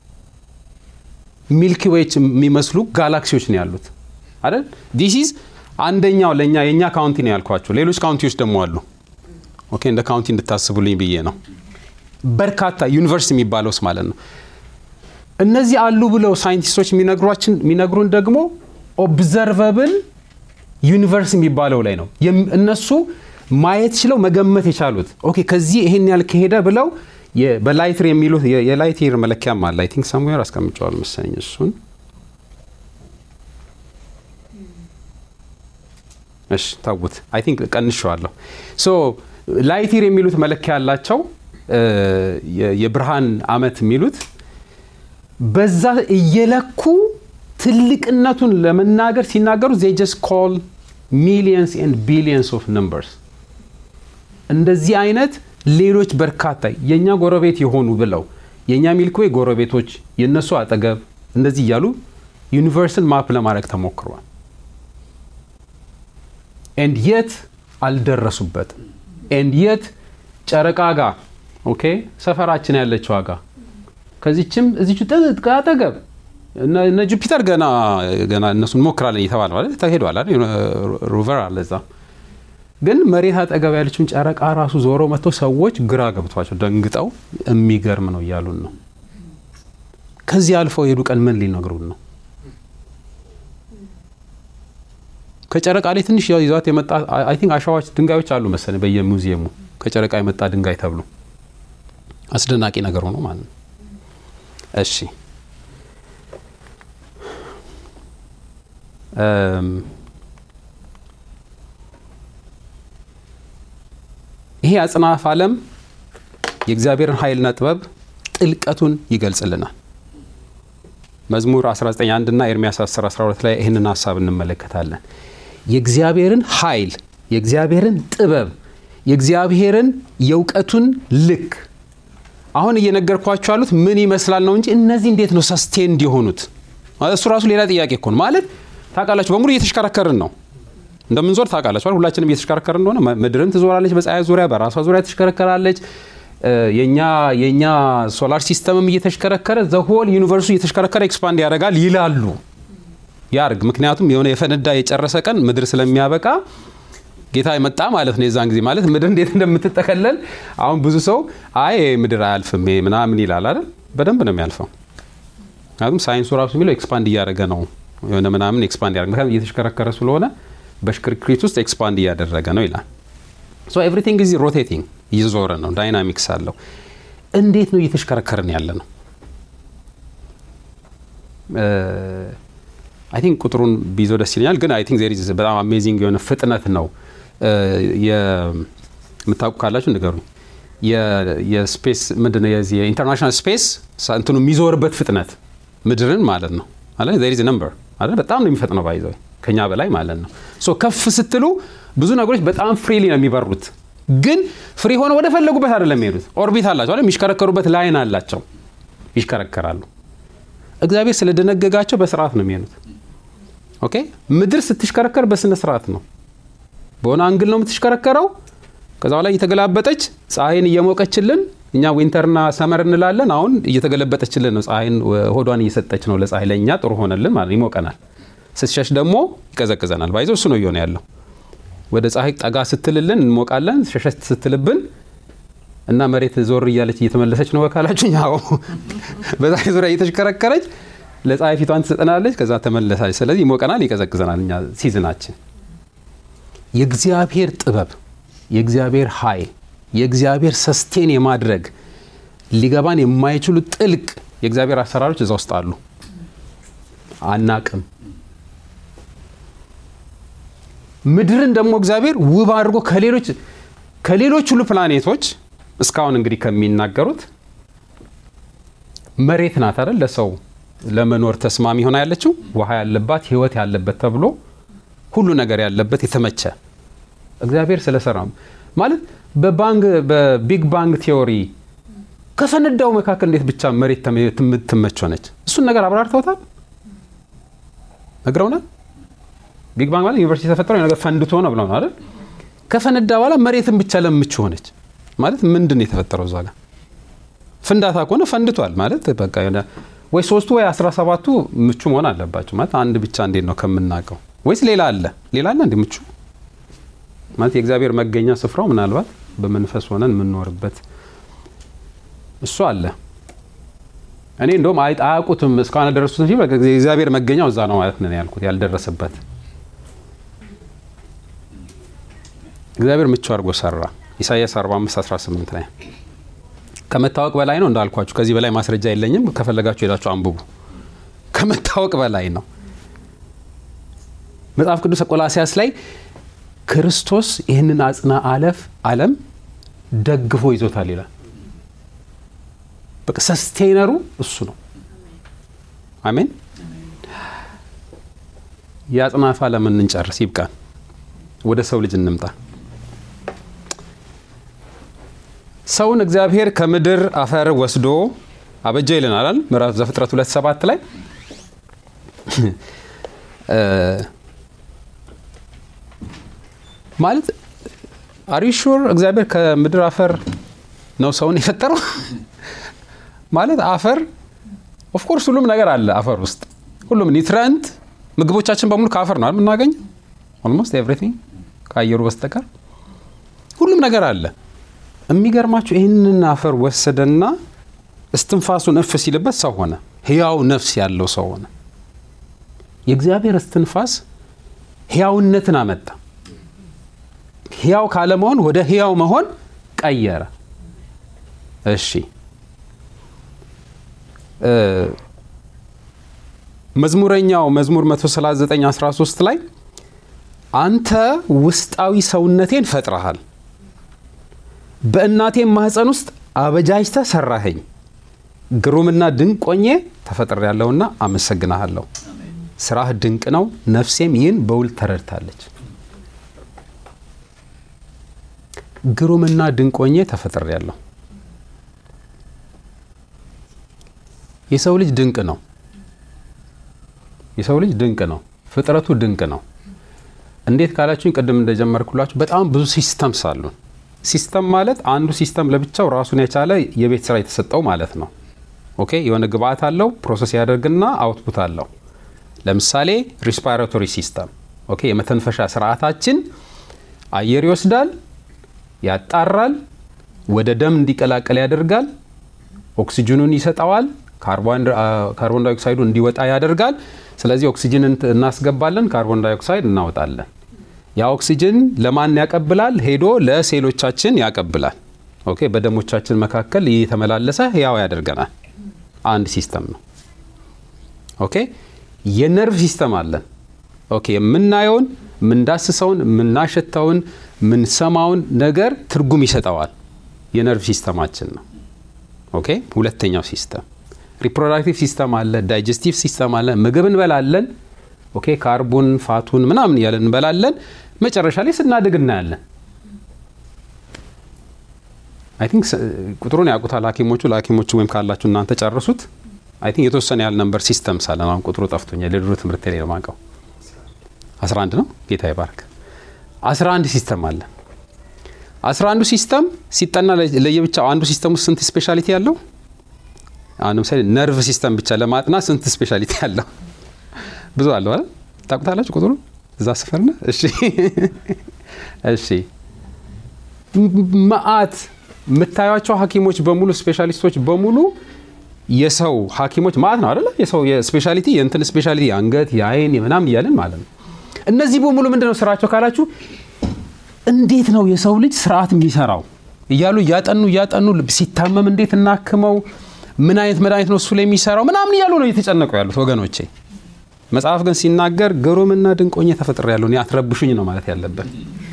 ሚልኪ ዌይች የሚመስሉ ጋላክሲዎች ነው ያሉት አይደል? ዲሲዝ አንደኛው ለእኛ የእኛ ካውንቲ ነው ያልኳቸው። ሌሎች ካውንቲዎች ደግሞ አሉ። ኦኬ እንደ ካውንቲ እንድታስቡልኝ ብዬ ነው። በርካታ ዩኒቨርስ የሚባለውስ ማለት ነው። እነዚህ አሉ ብለው ሳይንቲስቶች የሚነግሩን ደግሞ ኦብዘርቨብል ዩኒቨርስ የሚባለው ላይ ነው። እነሱ ማየት ችለው መገመት የቻሉት ኦኬ ከዚህ ይሄን ያህል ከሄደ ብለው በላይትር የሚሉት የላይትር መለኪያም አለ። አይ ቲንክ ሳሙዌር አስቀምጨዋል መሰለኝ እሱን። እሺ ታውት አይ ቲንክ ቀንሸዋለሁ። ሶ ላይትር የሚሉት መለኪያ ያላቸው የብርሃን አመት የሚሉት በዛ እየለኩ ትልቅነቱን ለመናገር ሲናገሩ ዜ ጀስት ኮል ሚሊየንስ ኤንድ ቢሊየንስ ኦፍ ነምበርስ እንደዚህ አይነት ሌሎች በርካታ የእኛ ጎረቤት የሆኑ ብለው የእኛ ሚልክዌይ ጎረቤቶች የእነሱ አጠገብ እንደዚህ እያሉ ዩኒቨርስን ማፕ ለማድረግ ተሞክሯል። ኤንድ የት አልደረሱበትም። ኤንድ የት ጨረቃ ጋር ኦኬ ሰፈራችን ያለችው ዋጋ ከዚችም እዚቹ ጥጥ አጠገብ እነ ጁፒተር ገና ገና እነሱ እንሞክራለን እየተባለ ማለት ተሄዷል አይደል? ሮቨር አለ እዛ። ግን መሬት አጠገብ ያለችውን ጨረቃ ራሱ ዞሮ መጥተው ሰዎች ግራ ገብቷቸው ደንግጠው የሚገርም ነው እያሉን ነው። ከዚህ አልፈው የሄዱ ቀን ምን ሊነግሩን ነው? ከጨረቃ ላይ ትንሽ ይዟት የመጣ አይ ቲንክ አሸዋዎች ድንጋዮች አሉ መሰለኝ በየሙዚየሙ ከጨረቃ የመጣ ድንጋይ ተብሎ አስደናቂ ነገር ሆኖ ማለት ነው። እሺ ይሄ አጽናፍ ዓለም የእግዚአብሔርን ኃይልና ጥበብ ጥልቀቱን ይገልጽልናል። መዝሙር 19 እና ኤርሚያስ 10 12 ላይ ይህንን ሀሳብ እንመለከታለን። የእግዚአብሔርን ኃይል፣ የእግዚአብሔርን ጥበብ፣ የእግዚአብሔርን የእውቀቱን ልክ አሁን እየነገርኳቸው ያሉት ምን ይመስላል ነው እንጂ እነዚህ እንዴት ነው ሰስቴንድ የሆኑት? እሱ ራሱ ሌላ ጥያቄ እኮ ነው። ማለት ታውቃላችሁ፣ በሙሉ እየተሽከረከርን ነው እንደምንዞር ታውቃላችሁ። ሁላችንም እየተሽከረከርን እንደሆነ ምድርም ትዞራለች፣ በፀሐይ ዙሪያ በራሷ ዙሪያ ትሽከረከራለች። የኛ የኛ ሶላር ሲስተምም እየተሽከረከረ ዘሆል ዩኒቨርሱ እየተሽከረከረ ኤክስፓንድ ያደርጋል ይላሉ። ያርግ። ምክንያቱም የሆነ የፈነዳ የጨረሰ ቀን ምድር ስለሚያበቃ ጌታ የመጣ ማለት ነው። የዛን ጊዜ ማለት ምድር እንዴት እንደምትጠቀለል አሁን ብዙ ሰው አይ ምድር አያልፍም ምናምን ይላል አይደል? በደንብ ነው የሚያልፈው። ምክንያቱም ሳይንሱ ራሱ የሚለው ኤክስፓንድ እያደረገ ነው የሆነ ምናምን ኤክስፓንድ ያደረገ ምክንያቱም እየተሽከረከረ ስለሆነ በሽክርክሪት ውስጥ ኤክስፓንድ እያደረገ ነው ይላል። ሶ ኤቭሪቲንግ ኢዝ ሮቴቲንግ እየዞረ ነው፣ ዳይናሚክስ አለው። እንዴት ነው እየተሽከረከርን ያለ ነው? አይ ቲንክ ቁጥሩን ቢይዞ ደስ ይለኛል፣ ግን አይ ቲንክ ዜር ኢዝ በጣም አሜዚንግ የሆነ ፍጥነት ነው። የምታውቁ ካላችሁ ንገሩኝ። የስፔስ ምንድን ነው የዚህ የኢንተርናሽናል ስፔስ እንትኑ የሚዞርበት ፍጥነት ምድርን ማለት ነው አለ ዜር ኢዝ ነምበር አለ በጣም ነው የሚፈጥነው ባይዘው ከኛ በላይ ማለት ነው። ሶ ከፍ ስትሉ ብዙ ነገሮች በጣም ፍሪሊ ነው የሚበሩት፣ ግን ፍሪ ሆነ ወደ ፈለጉበት አይደለም የሚሄዱት። ኦርቢት አላቸው አይደል? የሚሽከረከሩበት ላይን አላቸው፣ ይሽከረከራሉ። እግዚአብሔር ስለደነገጋቸው በስርዓት ነው የሚሄዱት። ኦኬ ምድር ስትሽከረከር በስነ ስርዓት ነው፣ በሆነ አንግል ነው የምትሽከረከረው። ከዛ በላይ እየተገላበጠች ፀሐይን እየሞቀችልን እኛ ዊንተርና ሰመር እንላለን። አሁን እየተገለበጠችልን ነው፣ ፀሐይን ሆዷን እየሰጠች ነው ለፀሐይ። ለእኛ ጥሩ ሆነልን ማለት ይሞቀናል ስትሸሽ ደግሞ ይቀዘቅዘናል። ባይዞ እሱ ነው እየሆነ ያለው። ወደ ፀሐይ ጠጋ ስትልልን እንሞቃለን፣ ሸሸት ስትልብን እና መሬት ዞር እያለች እየተመለሰች ነው በካላችሁ ያው በፀሐይ ዙሪያ እየተሽከረከረች ለፀሐይ ፊቷን ትሰጠናለች፣ ከዛ ተመለሳለች። ስለዚህ ይሞቀናል፣ ይቀዘቅዘናል። እኛ ሲዝናችን የእግዚአብሔር ጥበብ፣ የእግዚአብሔር ኃይል፣ የእግዚአብሔር ሰስቴን የማድረግ ሊገባን የማይችሉ ጥልቅ የእግዚአብሔር አሰራሮች እዛ ውስጥ አሉ። አናቅም ምድርን ደግሞ እግዚአብሔር ውብ አድርጎ ከሌሎች ከሌሎች ሁሉ ፕላኔቶች እስካሁን እንግዲህ ከሚናገሩት መሬት ናት አይደል ለሰው ለመኖር ተስማሚ ሆና ያለችው ውሃ ያለባት ሕይወት ያለበት ተብሎ ሁሉ ነገር ያለበት የተመቸ እግዚአብሔር ስለሰራ ማለት በባንግ በቢግ ባንግ ቲዮሪ ከፈነዳው መካከል እንዴት ብቻ መሬት ትመች ሆነች? እሱን ነገር አብራርተውታል፣ ነግረውናል። ቢግ ባንግ ማለት ዩኒቨርሲቲ የተፈጠረው ነገር ፈንድቶ ነው ብለው ነው አይደል? ከፈነዳ በኋላ መሬትን ብቻ ለምቹ ሆነች ማለት ምንድን ነው የተፈጠረው? እዛ ጋር ፍንዳታ ከሆነ ፈንድቷል ማለት በቃ የሆነ ወይ ሶስቱ ወይ አስራ ሰባቱ ምቹ መሆን አለባቸው ማለት አንድ ብቻ እንዴት ነው ከምናውቀው? ወይስ ሌላ አለ? ሌላ አለ እንዴ ምቹ ማለት የእግዚአብሔር መገኛ ስፍራው ምናልባት በመንፈስ ሆነን የምንኖርበት እሱ አለ። እኔ እንደውም አያውቁትም እስካሁን ያልደረሱት እንጂ የእግዚአብሔር መገኛው እዛ ነው ማለት ነው ያልኩት ያልደረሰበት እግዚአብሔር ምቹ አድርጎ ሰራ። ኢሳያስ 45 18 ላይ ከመታወቅ በላይ ነው እንዳልኳችሁ። ከዚህ በላይ ማስረጃ የለኝም። ከፈለጋችሁ ሄዳችሁ አንብቡ። ከመታወቅ በላይ ነው። መጽሐፍ ቅዱስ ቆላሲያስ ላይ ክርስቶስ ይህንን አጽና አለፍ ዓለም ደግፎ ይዞታል ይላል። በቃ ሰስቴነሩ እሱ ነው። አሜን። የአጽናፍ ዓለምን እንጨርስ፣ ይብቃን። ወደ ሰው ልጅ እንምጣ። ሰውን እግዚአብሔር ከምድር አፈር ወስዶ አበጀ ይለናል ምዕራፍ ዘፍጥረት ሁለት ሰባት ላይ ማለት አሪሹር እግዚአብሔር ከምድር አፈር ነው ሰውን የፈጠረው ማለት አፈር ኦፍኮርስ ሁሉም ነገር አለ አፈር ውስጥ ሁሉም ኒትረንት ምግቦቻችን በሙሉ ከአፈር ነው የምናገኘው። ኦልሞስት ኤቭሪቲንግ ከአየሩ በስተቀር ሁሉም ነገር አለ። የሚገርማችሁ ይህንን አፈር ወሰደና እስትንፋሱን እፍ ሲልበት ሰው ሆነ። ህያው ነፍስ ያለው ሰው ሆነ። የእግዚአብሔር እስትንፋስ ህያውነትን አመጣ። ህያው ካለመሆን ወደ ህያው መሆን ቀየረ። እሺ መዝሙረኛው መዝሙር 139 13 ላይ አንተ ውስጣዊ ሰውነቴን ፈጥረሃል፣ በእናቴም ማህፀን ውስጥ አበጃጅተህ ሰራኸኝ፣ ግሩምና ድንቅ ሆኜ ተፈጥሬያለሁና አመሰግናሃለሁ። ስራህ ድንቅ ነው፣ ነፍሴም ይህን በውል ተረድታለች። ግሩምና ድንቅ ሆኜ ተፈጥሬያለሁ። የሰው ልጅ ድንቅ ነው። የሰው ልጅ ድንቅ ነው። ፍጥረቱ ድንቅ ነው። እንዴት ካላችሁኝ ቅድም እንደጀመርኩላችሁ በጣም ብዙ ሲስተምስ አሉን። ሲስተም ማለት አንዱ ሲስተም ለብቻው ራሱን የቻለ የቤት ስራ የተሰጠው ማለት ነው። ኦኬ የሆነ ግብአት አለው፣ ፕሮሰስ ያደርግና አውትፑት አለው። ለምሳሌ ሪስፓራቶሪ ሲስተም ኦኬ፣ የመተንፈሻ ስርዓታችን አየር ይወስዳል፣ ያጣራል፣ ወደ ደም እንዲቀላቀል ያደርጋል፣ ኦክሲጅኑን ይሰጠዋል፣ ካርቦን ዳይኦክሳይዱ እንዲወጣ ያደርጋል። ስለዚህ ኦክሲጅን እናስገባለን፣ ካርቦን ዳይኦክሳይድ እናወጣለን። ያ ኦክሲጅን ለማን ያቀብላል? ሄዶ ለሴሎቻችን ያቀብላል። ኦኬ በደሞቻችን መካከል እየተመላለሰ ህያው ያደርገናል። አንድ ሲስተም ነው። ኦኬ የነርቭ ሲስተም አለን። ኦኬ የምናየውን፣ የምንዳስሰውን፣ የምናሸተውን፣ የምንሰማውን ነገር ትርጉም ይሰጠዋል። የነርቭ ሲስተማችን ነው። ኦኬ ሁለተኛው ሲስተም ሪፕሮዳክቲቭ ሲስተም አለ። ዳይጀስቲቭ ሲስተም አለ። ምግብ እንበላለን። ኦኬ ካርቡን ፋቱን ምናምን እያለን እንበላለን። መጨረሻ ላይ ስናድግ እናያለን። አይ ቲንክ ቁጥሩን ያውቁታል ሐኪሞቹ ለሐኪሞቹ ወይም ካላችሁ እናንተ ጨርሱት። አይ ቲንክ የተወሰነ ያህል ነበር ሲስተምስ አለን። አሁን ቁጥሩ ጠፍቶኛል። የድሮ ትምህርት ላይ ነው የማውቀው። 11 ነው። ጌታ ይባርክ። 11 ሲስተም አለን። 11ዱ ሲስተም ሲጠና ለየብቻው አንዱ ሲስተም ውስጥ ስንት ስፔሻሊቲ ያለው አሁን ለምሳሌ ነርቭ ሲስተም ብቻ ለማጥናት ስንት ስፔሻሊቲ ያለው ብዙ አለው አይደል? ታውቁታላችሁ ቁጥሩ እዛ ስፈርና እሺ፣ እሺ መአት የምታዩቸው ሐኪሞች በሙሉ ስፔሻሊስቶች በሙሉ የሰው ሐኪሞች ማለት ነው አይደለ? የሰው የስፔሻሊቲ የእንትን ስፔሻሊቲ የአንገት የአይን የምናምን እያለን ማለት ነው። እነዚህ በሙሉ ምንድን ነው ስራቸው ካላችሁ እንዴት ነው የሰው ልጅ ስርዓት የሚሰራው እያሉ እያጠኑ እያጠኑ ሲታመም እንዴት እናክመው ምን አይነት መድኃኒት ነው እሱ ላይ የሚሰራው ምናምን እያሉ ነው እየተጨነቁ ያሉት ወገኖቼ። መጽሐፍ ግን ሲናገር ግሩምና ድንቅ ሆኜ ተፈጥሬያለሁ፣ እኔ አትረብሹኝ ነው ማለት ያለበት።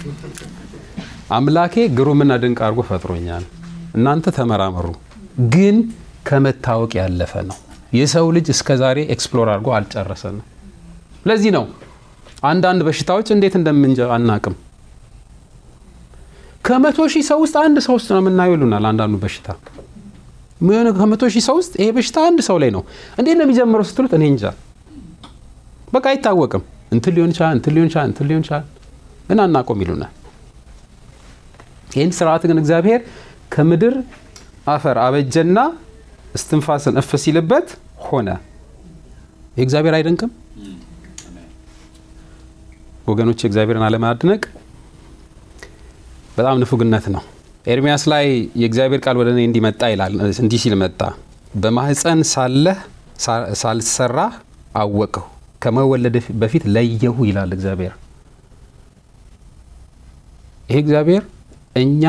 አምላኬ ግሩምና ድንቅ አድርጎ ፈጥሮኛል፣ እናንተ ተመራመሩ። ግን ከመታወቅ ያለፈ ነው። የሰው ልጅ እስከ ዛሬ ኤክስፕሎር አድርጎ አልጨረሰንም። ለዚህ ነው አንዳንድ በሽታዎች እንዴት እንደምንጀ አናቅም። ከመቶ ሺህ ሰው ውስጥ አንድ ሰው ውስጥ ነው የምናየው ይሉናል። አንዳንዱ በሽታ ከመቶ ሺህ ሰው ውስጥ ይሄ በሽታ አንድ ሰው ላይ ነው። እንዴት ነው የሚጀምረው ስትሉት እኔ እንጃ፣ በቃ አይታወቅም። እንትን ሊሆን ይችላል፣ እንትን ሊሆን ይችላል፣ እንትን ሊሆን ይችላል፣ ግን አናቆም ይሉናል። ይህን ስርዓት ግን እግዚአብሔር ከምድር አፈር አበጀና እስትንፋስን እፍ ሲልበት ሆነ። ይህ እግዚአብሔር አይደንቅም ወገኖች? እግዚአብሔርን አለማድነቅ በጣም ንፉግነት ነው። ኤርሚያስ ላይ የእግዚአብሔር ቃል ወደ እኔ እንዲመጣ ይላል። እንዲህ ሲል መጣ። በማህፀን ሳለህ ሳልሰራህ አወቅሁ፣ ከመወለድ በፊት ለየሁ ይላል እግዚአብሔር። ይሄ እግዚአብሔር እኛ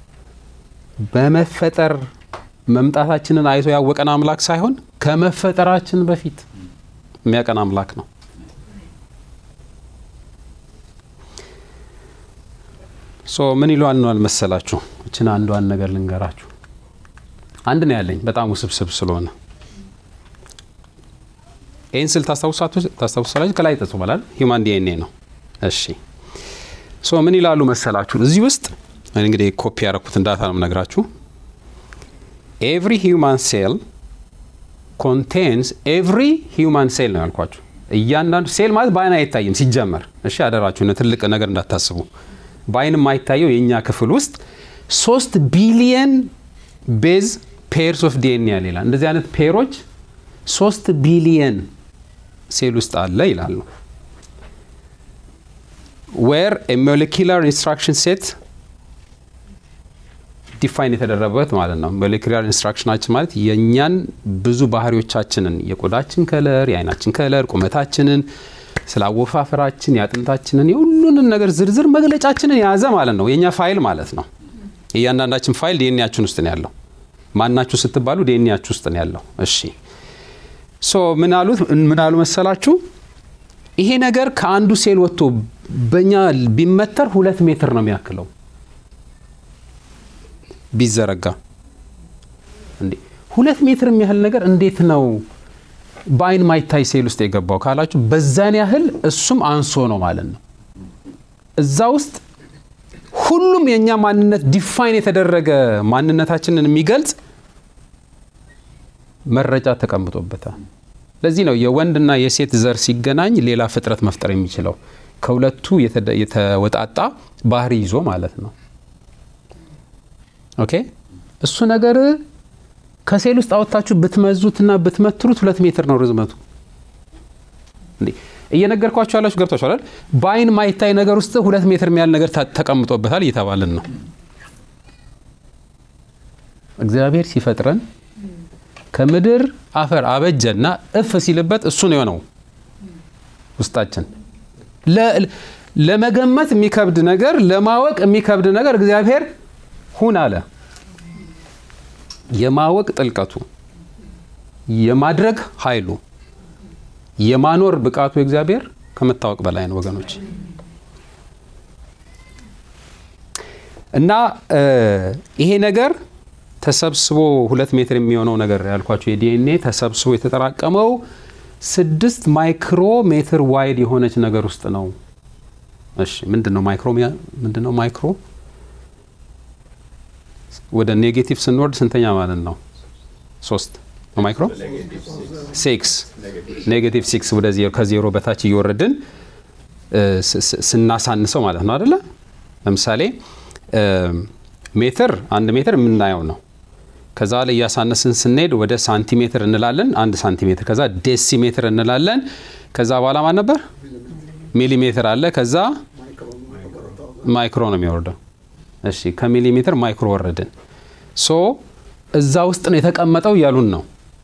በመፈጠር መምጣታችንን አይቶ ያወቀን አምላክ ሳይሆን ከመፈጠራችን በፊት የሚያቀን አምላክ ነው። ሶ ምን ይሏል ነው አልመሰላችሁ? እችን አንዷን ነገር ልንገራችሁ። አንድ ነው ያለኝ በጣም ውስብስብ ስለሆነ ይህን ስል ታስታውሳላችሁ። ከላይ ጠጽ በላል ሂውማን ዲኤንኤ ነው። እሺ ሶ ምን ይላሉ መሰላችሁ? እዚህ ውስጥ እንግዲህ ኮፒ ያደረኩትን ዳታ ነው የምነግራችሁ። ኤቭሪ ሂውማን ሴል ኮንቴንስ ኤቭሪ ሂውማን ሴል ነው ያልኳችሁ። እያንዳንዱ ሴል ማለት በአይን አይታይም ሲጀመር። እሺ አደራችሁ ትልቅ ነገር እንዳታስቡ። በአይን የማይታየው የእኛ ክፍል ውስጥ ሶስት ቢሊየን ቤዝ ፔርስ ኦፍ ዲኤንኤ ያለ ይላል። እንደዚህ አይነት ፔሮች ሶስት ቢሊየን ሴል ውስጥ አለ ይላሉ። ዌር ሞሌኪላር ኢንስትራክሽን ሴት ዲፋይን የተደረገበት ማለት ነው። ሞሌኪላር ኢንስትራክሽናችን ማለት የእኛን ብዙ ባህሪዎቻችንን የቆዳችን ከለር፣ የአይናችን ከለር፣ ቁመታችንን፣ ስለ አወፋፈራችን፣ የአጥንታችንን የሁሉንን ነገር ዝርዝር መግለጫችንን የያዘ ማለት ነው። የእኛ ፋይል ማለት ነው። የእያንዳንዳችን ፋይል ዲኤንኤያችን ውስጥ ነው ያለው። ማናችሁ ስትባሉ ዲኤንኤያችሁ ውስጥ ነው ያለው። እሺ ሶ ምን አሉት? ምን አሉ መሰላችሁ? ይሄ ነገር ከአንዱ ሴል ወጥቶ በእኛ ቢመተር ሁለት ሜትር ነው የሚያክለው ቢዘረጋ እንዴ ሁለት ሜትር የሚያህል ነገር እንዴት ነው በአይን ማይታይ ሴል ውስጥ የገባው ካላችሁ በዛን ያህል እሱም አንሶ ነው ማለት ነው። እዛ ውስጥ ሁሉም የእኛ ማንነት ዲፋይን የተደረገ ማንነታችንን የሚገልጽ መረጃ ተቀምጦበታል። ለዚህ ነው የወንድና የሴት ዘር ሲገናኝ ሌላ ፍጥረት መፍጠር የሚችለው ከሁለቱ የተወጣጣ ባህሪ ይዞ ማለት ነው። ኦኬ እሱ ነገር ከሴል ውስጥ አወጣችሁ ብትመዙትና ብትመትሩት ሁለት ሜትር ነው ርዝመቱ። እንዴ እየነገርኳችሁ ያላችሁ ገብቷችኋል። በአይን ማይታይ ነገር ውስጥ ሁለት ሜትር የሚያህል ነገር ተቀምጦበታል እየተባልን ነው። እግዚአብሔር ሲፈጥረን ከምድር አፈር አበጀና እፍ ሲልበት እሱ ነው የሆነው ውስጣችን ለመገመት የሚከብድ ነገር ለማወቅ የሚከብድ ነገር እግዚአብሔር ሁን አለ። የማወቅ ጥልቀቱ፣ የማድረግ ኃይሉ፣ የማኖር ብቃቱ እግዚአብሔር ከመታወቅ በላይ ነው ወገኖች። እና ይሄ ነገር ተሰብስቦ ሁለት ሜትር የሚሆነው ነገር ያልኳቸው የዲኤንኤ ተሰብስቦ የተጠራቀመው ስድስት ማይክሮ ሜትር ዋይድ የሆነች ነገር ውስጥ ነው። እሺ ምንድን ነው ማይክሮ? ምንድን ነው ማይክሮ? ወደ ኔጌቲቭ ስንወርድ ስንተኛ ማለት ነው? ሶስት ነው ማይክሮ ሲክስ ኔጌቲቭ ሲክስ ወደ ዜሮ ከዜሮ በታች እየወረድን ስናሳንሰው ማለት ነው አደለ? ለምሳሌ ሜትር አንድ ሜትር የምናየው ነው። ከዛ ላይ እያሳነስን ስንሄድ ወደ ሳንቲሜትር እንላለን። አንድ ሳንቲሜትር ከዛ ዴሲሜትር እንላለን። ከዛ በኋላ ማን ነበር? ሚሊሜትር አለ። ከዛ ማይክሮ ነው የሚወርደው። እሺ ከሚሊሜትር ማይክሮ ወረድን። ሶ እዛ ውስጥ ነው የተቀመጠው እያሉን ነው።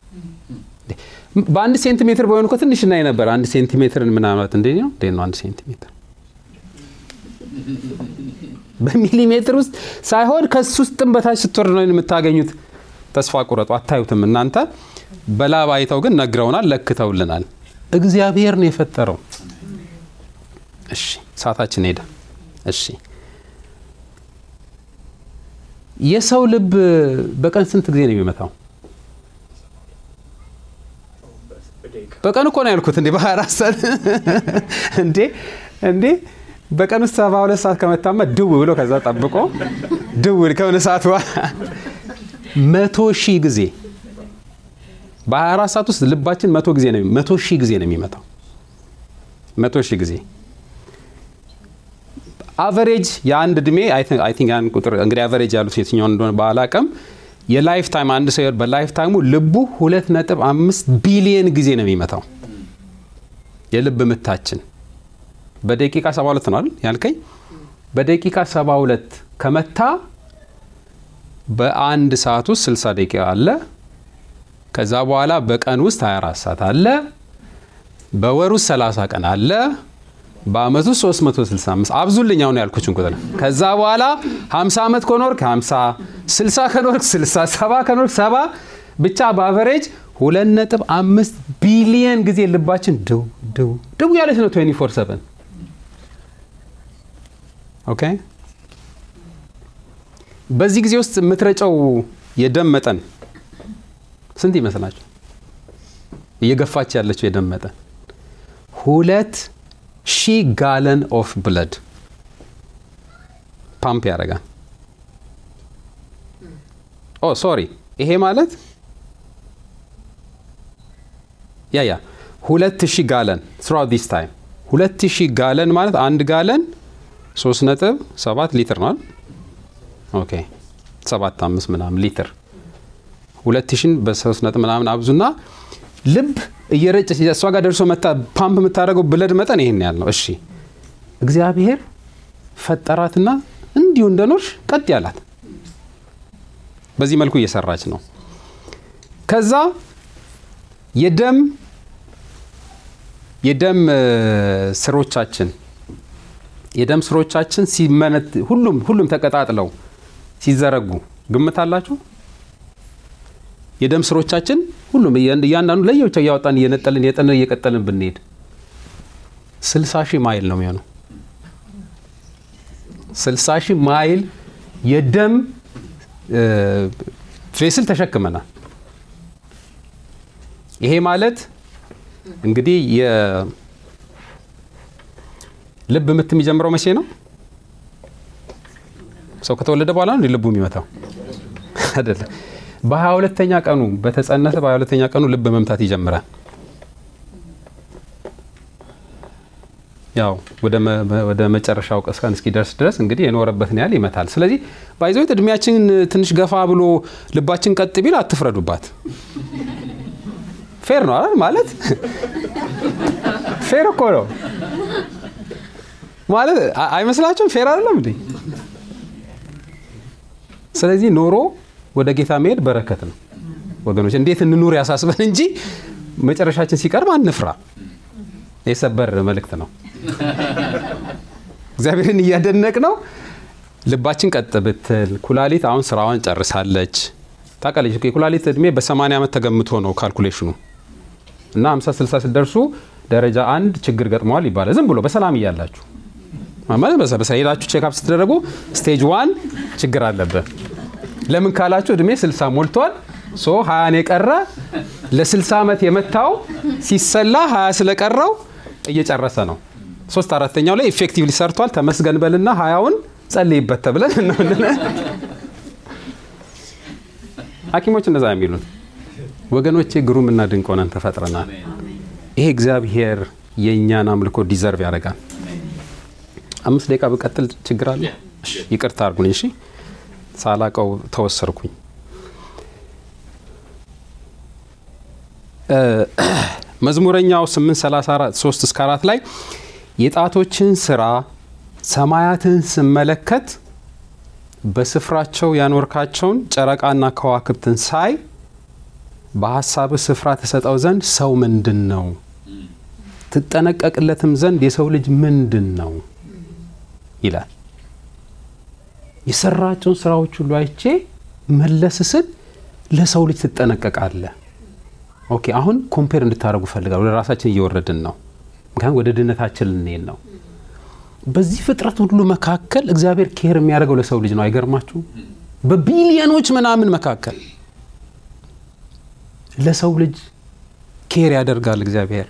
በአንድ ሴንቲሜትር በሆን እኮ ትንሽ እናይ ነበር። አንድ ሴንቲሜትርን ምናምን እንዴ ነው እንዴ ነው አንድ ሴንቲሜትር በሚሊሜትር ውስጥ ሳይሆን ከሱ ውስጥም በታች ስትወርድ ነው የምታገኙት። ተስፋ ቁረጡ፣ አታዩትም እናንተ። በላብ አይተው ግን ነግረውናል፣ ለክተውልናል። እግዚአብሔር ነው የፈጠረው። እሺ ሰዓታችን ሄደ። እሺ የሰው ልብ በቀን ስንት ጊዜ ነው የሚመታው? በቀን እኮ ነው ያልኩት። እንዴ በ24 ሰዓት እንዴ እንዴ በቀን ውስጥ ሰባ ሁለት ሰዓት ከመታመ ድው ብሎ ከዛ ጠብቆ ድው ከሆነ ሰዓት መቶ ሺህ ጊዜ በ24 ሰዓት ውስጥ ልባችን መቶ ጊዜ ነው መቶ ሺህ ጊዜ ነው የሚመታው። መቶ ሺህ ጊዜ አቨሬጅ የአንድ እድሜ አይ ቲንክ ያን ቁጥር እንግዲህ አቨሬጅ ያሉት የትኛውን እንደሆነ ባላቅም የላይፍ ታይም አንድ ሰው በላይፍ ታይሙ ልቡ ሁለት ነጥብ አምስት ቢሊየን ጊዜ ነው የሚመታው የልብ ምታችን በደቂቃ 72 ነው አይደል ያልከኝ? በደቂቃ 72 ከመታ በአንድ ሰዓት ውስጥ 60 ደቂቃ አለ። ከዛ በኋላ በቀን ውስጥ 24 ሰዓት አለ። በወር ውስጥ 30 ቀን አለ። በአመት ውስጥ 365 አብዙልኝ አሁን ያልኩችን ቁጥር። ከዛ በኋላ 50 ዓመት ከኖርክ 50፣ 60 ከኖርክ 60፣ 70 ከኖርክ 70 ብቻ በአቨሬጅ 2.5 ቢሊየን ጊዜ ልባችን ድው ድው ድው ያለች ነው 24 7 ኦኬ በዚህ ጊዜ ውስጥ የምትረጨው የደም መጠን ስንት ይመስላችሁ? እየገፋች ያለችው የደም መጠን ሁለት ሺህ ጋለን ኦፍ ብለድ ፓምፕ ያደርጋል። ኦ ሶሪ፣ ይሄ ማለት ያ ያ ሁለት ሺህ ጋለን ስራውት ዲስ ታይም ሁለት ሺህ ጋለን ማለት አንድ ጋለን ሶስት ነጥብ ሰባት ሊትር ነው። ኦኬ ሰባት አምስት ምናምን ሊትር ሁለት ሺን በሶስት ነጥብ ምናምን አብዙና ልብ እየረጨች እሷ ጋር ደርሶ መታ ፓምፕ የምታደርገው ብለድ መጠን ይሄን ያህል ነው። እሺ እግዚአብሔር ፈጠራትና እንዲሁ እንደኖርሽ ቀጥ ያላት በዚህ መልኩ እየሰራች ነው። ከዛ የደም የደም ስሮቻችን የደም ስሮቻችን ሲመነት ሁሉም ሁሉም ተቀጣጥለው ሲዘረጉ ግምት አላችሁ? የደም ስሮቻችን ሁሉም እያንዳንዱ ለየብቻው እያወጣን እየነጠልን እየጠንን እየቀጠልን ብንሄድ ስልሳ ሺህ ማይል ነው የሚሆነው። ስልሳ ሺህ ማይል የደም ፌስል ተሸክመናል። ይሄ ማለት እንግዲህ የልብ ምት የሚጀምረው መቼ ነው? ሰው ከተወለደ በኋላ ነው ልቡ የሚመታው አይደለም። በሀያ ሁለተኛ ቀኑ በተጸነሰ በሀያ ሁለተኛ ቀኑ ልብ መምታት ይጀምራል። ያው ወደ መጨረሻው ቀን እስኪደርስ ድረስ እንግዲህ የኖረበትን ያህል ይመታል። ስለዚህ ባይዘዊት እድሜያችን ትንሽ ገፋ ብሎ ልባችን ቀጥ ቢል አትፍረዱባት። ፌር ነው አይደል? ማለት ፌር እኮ ነው ማለት አይመስላችሁም? ፌር አይደለም እንዴ? ስለዚህ ኖሮ ወደ ጌታ መሄድ በረከት ነው ወገኖች። እንዴት እንኑር ያሳስበን እንጂ መጨረሻችን ሲቀርብ አንፍራ። የሰበር መልእክት ነው። እግዚአብሔርን እያደነቅ ነው። ልባችን ቀጥ ብትል፣ ኩላሊት አሁን ስራዋን ጨርሳለች። ታውቃለች የኩላሊት እድሜ በ80 ዓመት ተገምቶ ነው ካልኩሌሽኑ እና 50 60 ስትደርሱ ደረጃ አንድ ችግር ገጥመዋል ይባላል። ዝም ብሎ በሰላም እያላችሁ ማለት በሰ ሄዳችሁ ቼክአፕ ስትደረጉ ስቴጅ ዋን ችግር አለበት። ለምን ካላችሁ እድሜ 60 ሞልቷል። ሶ 20 የቀረ ለ60 ዓመት የመታው ሲሰላ 20 ስለቀረው እየጨረሰ ነው። ሶስት አራተኛው ላይ ኢፌክቲቭሊ ሰርቷል። ተመስገን በልና ሀያውን ጸልይበት ተብለን ሐኪሞች እንደዛ የሚሉት ወገኖቼ፣ ግሩም እና ድንቅ ሆነን ተፈጥረናል። ይሄ እግዚአብሔር የእኛን አምልኮ ዲዘርቭ ያደርጋል። አምስት ደቂቃ ብቀጥል ችግር አለ? ይቅርታ አድርጉኝ። እሺ፣ ሳላቀው ተወሰርኩኝ። መዝሙረኛው 834 3 እስከ 4 ላይ የጣቶችን ስራ ሰማያትን ስመለከት በስፍራቸው ያኖርካቸውን ጨረቃና ከዋክብትን ሳይ በሀሳብህ ስፍራ ተሰጠው ዘንድ ሰው ምንድን ነው? ትጠነቀቅለትም ዘንድ የሰው ልጅ ምንድን ነው ይላል። የሰራቸውን ስራዎች ሁሉ አይቼ መለስ ስል ለሰው ልጅ ትጠነቀቃለህ። ኦኬ አሁን ኮምፔር እንድታደርጉ ፈልጋል። ወደ ራሳችን እየወረድን ነው። ምክንያቱም ወደ ድነታችን ልንሄድ ነው። በዚህ ፍጥረት ሁሉ መካከል እግዚአብሔር ኬር የሚያደርገው ለሰው ልጅ ነው። አይገርማችሁ? በቢሊዮኖች ምናምን መካከል ለሰው ልጅ ኬር ያደርጋል እግዚአብሔር።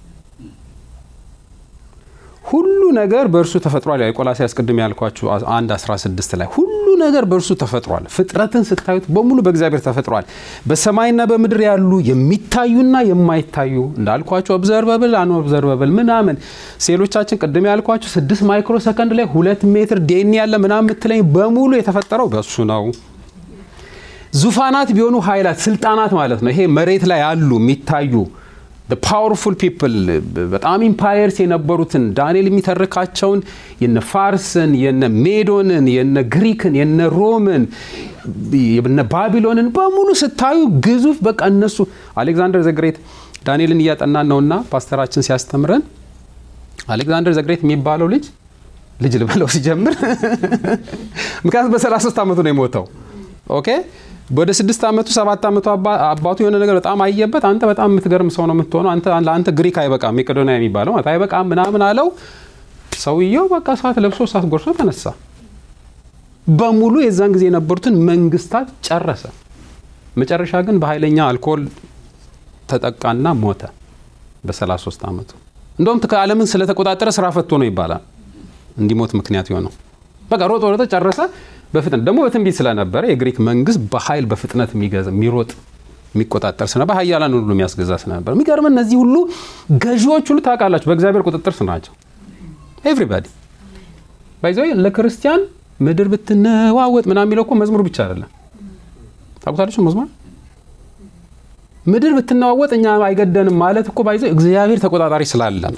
ሁሉ ነገር በእርሱ ተፈጥሯል። የቆላስይስ ቅድም ያልኳችሁ አንድ 16 ላይ ሁሉ ነገር በእርሱ ተፈጥሯል። ፍጥረትን ስታዩት በሙሉ በእግዚአብሔር ተፈጥሯል። በሰማይና በምድር ያሉ የሚታዩና የማይታዩ እንዳልኳችሁ ኦብዘርቨብል አን ኦብዘርቨብል ምናምን ሴሎቻችን ቅድም ያልኳችሁ ስድስት ማይክሮ ሰከንድ ላይ ሁለት ሜትር ዴኒ ያለ ምናምን የምትለኝ በሙሉ የተፈጠረው በእሱ ነው። ዙፋናት ቢሆኑ ኃይላት፣ ስልጣናት ማለት ነው። ይሄ መሬት ላይ ያሉ የሚታዩ ፓወርፉል ፒፕል በጣም ኢምፓየርስ የነበሩትን ዳንኤል የሚተርካቸውን የነ ፋርስን፣ የነ ሜዶንን፣ የነ ግሪክን፣ የነ ሮምን፣ የነ ባቢሎንን በሙሉ ስታዩ ግዙፍ በቃ እነሱ አሌክዛንደር ዘግሬት ዳንኤልን እያጠናን ነውና ፓስተራችን ሲያስተምረን አሌክዛንደር ዘግሬት የሚባለው ልጅ ልጅ ልበለው ሲጀምር ምክንያቱም በ33 ዓመቱ ነው የሞተው። ኦኬ ወደ ስድስት ዓመቱ ሰባት ዓመቱ አባቱ የሆነ ነገር በጣም አየበት። አንተ በጣም የምትገርም ሰው ነው የምትሆነው፣ ለአንተ ግሪክ አይበቃም፣ መቄዶንያ የሚባለው አይበቃም ምናምን አለው። ሰውየው በቃ ሰዓት ለብሶ ሰዓት ጎርሶ ተነሳ። በሙሉ የዛን ጊዜ የነበሩትን መንግስታት ጨረሰ። መጨረሻ ግን በኃይለኛ አልኮል ተጠቃና ሞተ በ33 ዓመቱ። እንደውም ከዓለምን ስለተቆጣጠረ ስራ ፈቶ ነው ይባላል እንዲሞት ምክንያት የሆነው። በቃ ሮጦ ሮጦ ጨረሰ። በፍጥነት ደግሞ በትንቢት ስለነበረ የግሪክ መንግስት በኃይል በፍጥነት የሚገዛ የሚሮጥ የሚቆጣጠር ስለነበር ኃያላን ሁሉ የሚያስገዛ ስለነበር የሚገርም እነዚህ ሁሉ ገዢዎች ሁሉ ታውቃላችሁ በእግዚአብሔር ቁጥጥር ስር ናቸው። ኤቭሪባዲ ባይዘ ለክርስቲያን ምድር ብትነዋወጥ ምናምን የሚለው እኮ መዝሙር ብቻ አይደለም። ታውቁታለች መዝሙር ምድር ብትነዋወጥ እኛ አይገደንም ማለት እኮ ባይዘው እግዚአብሔር ተቆጣጣሪ ስላለ ነው።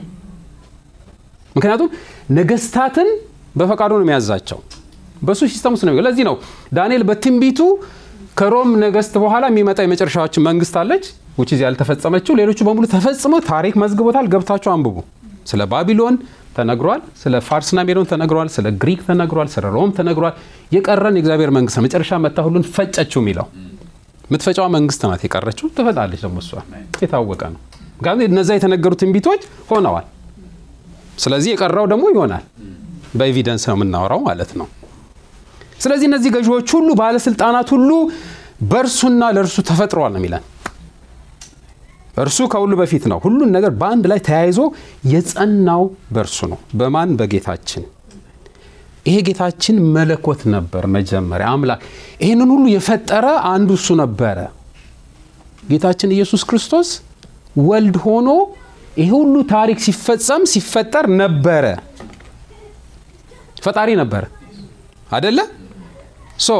ምክንያቱም ነገስታትን በፈቃዱ ነው የሚያዛቸው። በሱ ሲስተም ውስጥ ነው። ለዚህ ነው ዳንኤል በትንቢቱ ከሮም ነገስት በኋላ የሚመጣ የመጨረሻዎች መንግስት አለች ውጭ ያልተፈጸመችው፣ ሌሎቹ በሙሉ ተፈጽመው ታሪክ መዝግቦታል። ገብታችሁ አንብቡ። ስለ ባቢሎን ተነግሯል። ስለ ፋርስና ሜዶን ተነግሯል። ስለ ግሪክ ተነግሯል። ስለ ሮም ተነግሯል። የቀረን የእግዚአብሔር መንግስት ነው። መጨረሻ መታ ሁሉን ፈጨችው የሚለው የምትፈጫዋ መንግስት ናት የቀረችው። ትፈጣለች ደግሞ እሷ የታወቀ ነው። ምክንያቱም እነዛ የተነገሩ ትንቢቶች ሆነዋል። ስለዚህ የቀረው ደግሞ ይሆናል። በኤቪደንስ ነው የምናወራው ማለት ነው። ስለዚህ እነዚህ ገዢዎች ሁሉ ባለስልጣናት ሁሉ በእርሱና ለእርሱ ተፈጥረዋል ነው የሚለን። እርሱ ከሁሉ በፊት ነው። ሁሉን ነገር በአንድ ላይ ተያይዞ የጸናው በእርሱ ነው። በማን በጌታችን። ይሄ ጌታችን መለኮት ነበር መጀመሪያ አምላክ። ይህንን ሁሉ የፈጠረ አንዱ እሱ ነበረ። ጌታችን ኢየሱስ ክርስቶስ ወልድ ሆኖ ይሄ ሁሉ ታሪክ ሲፈጸም ሲፈጠር ነበረ። ፈጣሪ ነበረ አደለ? ሶ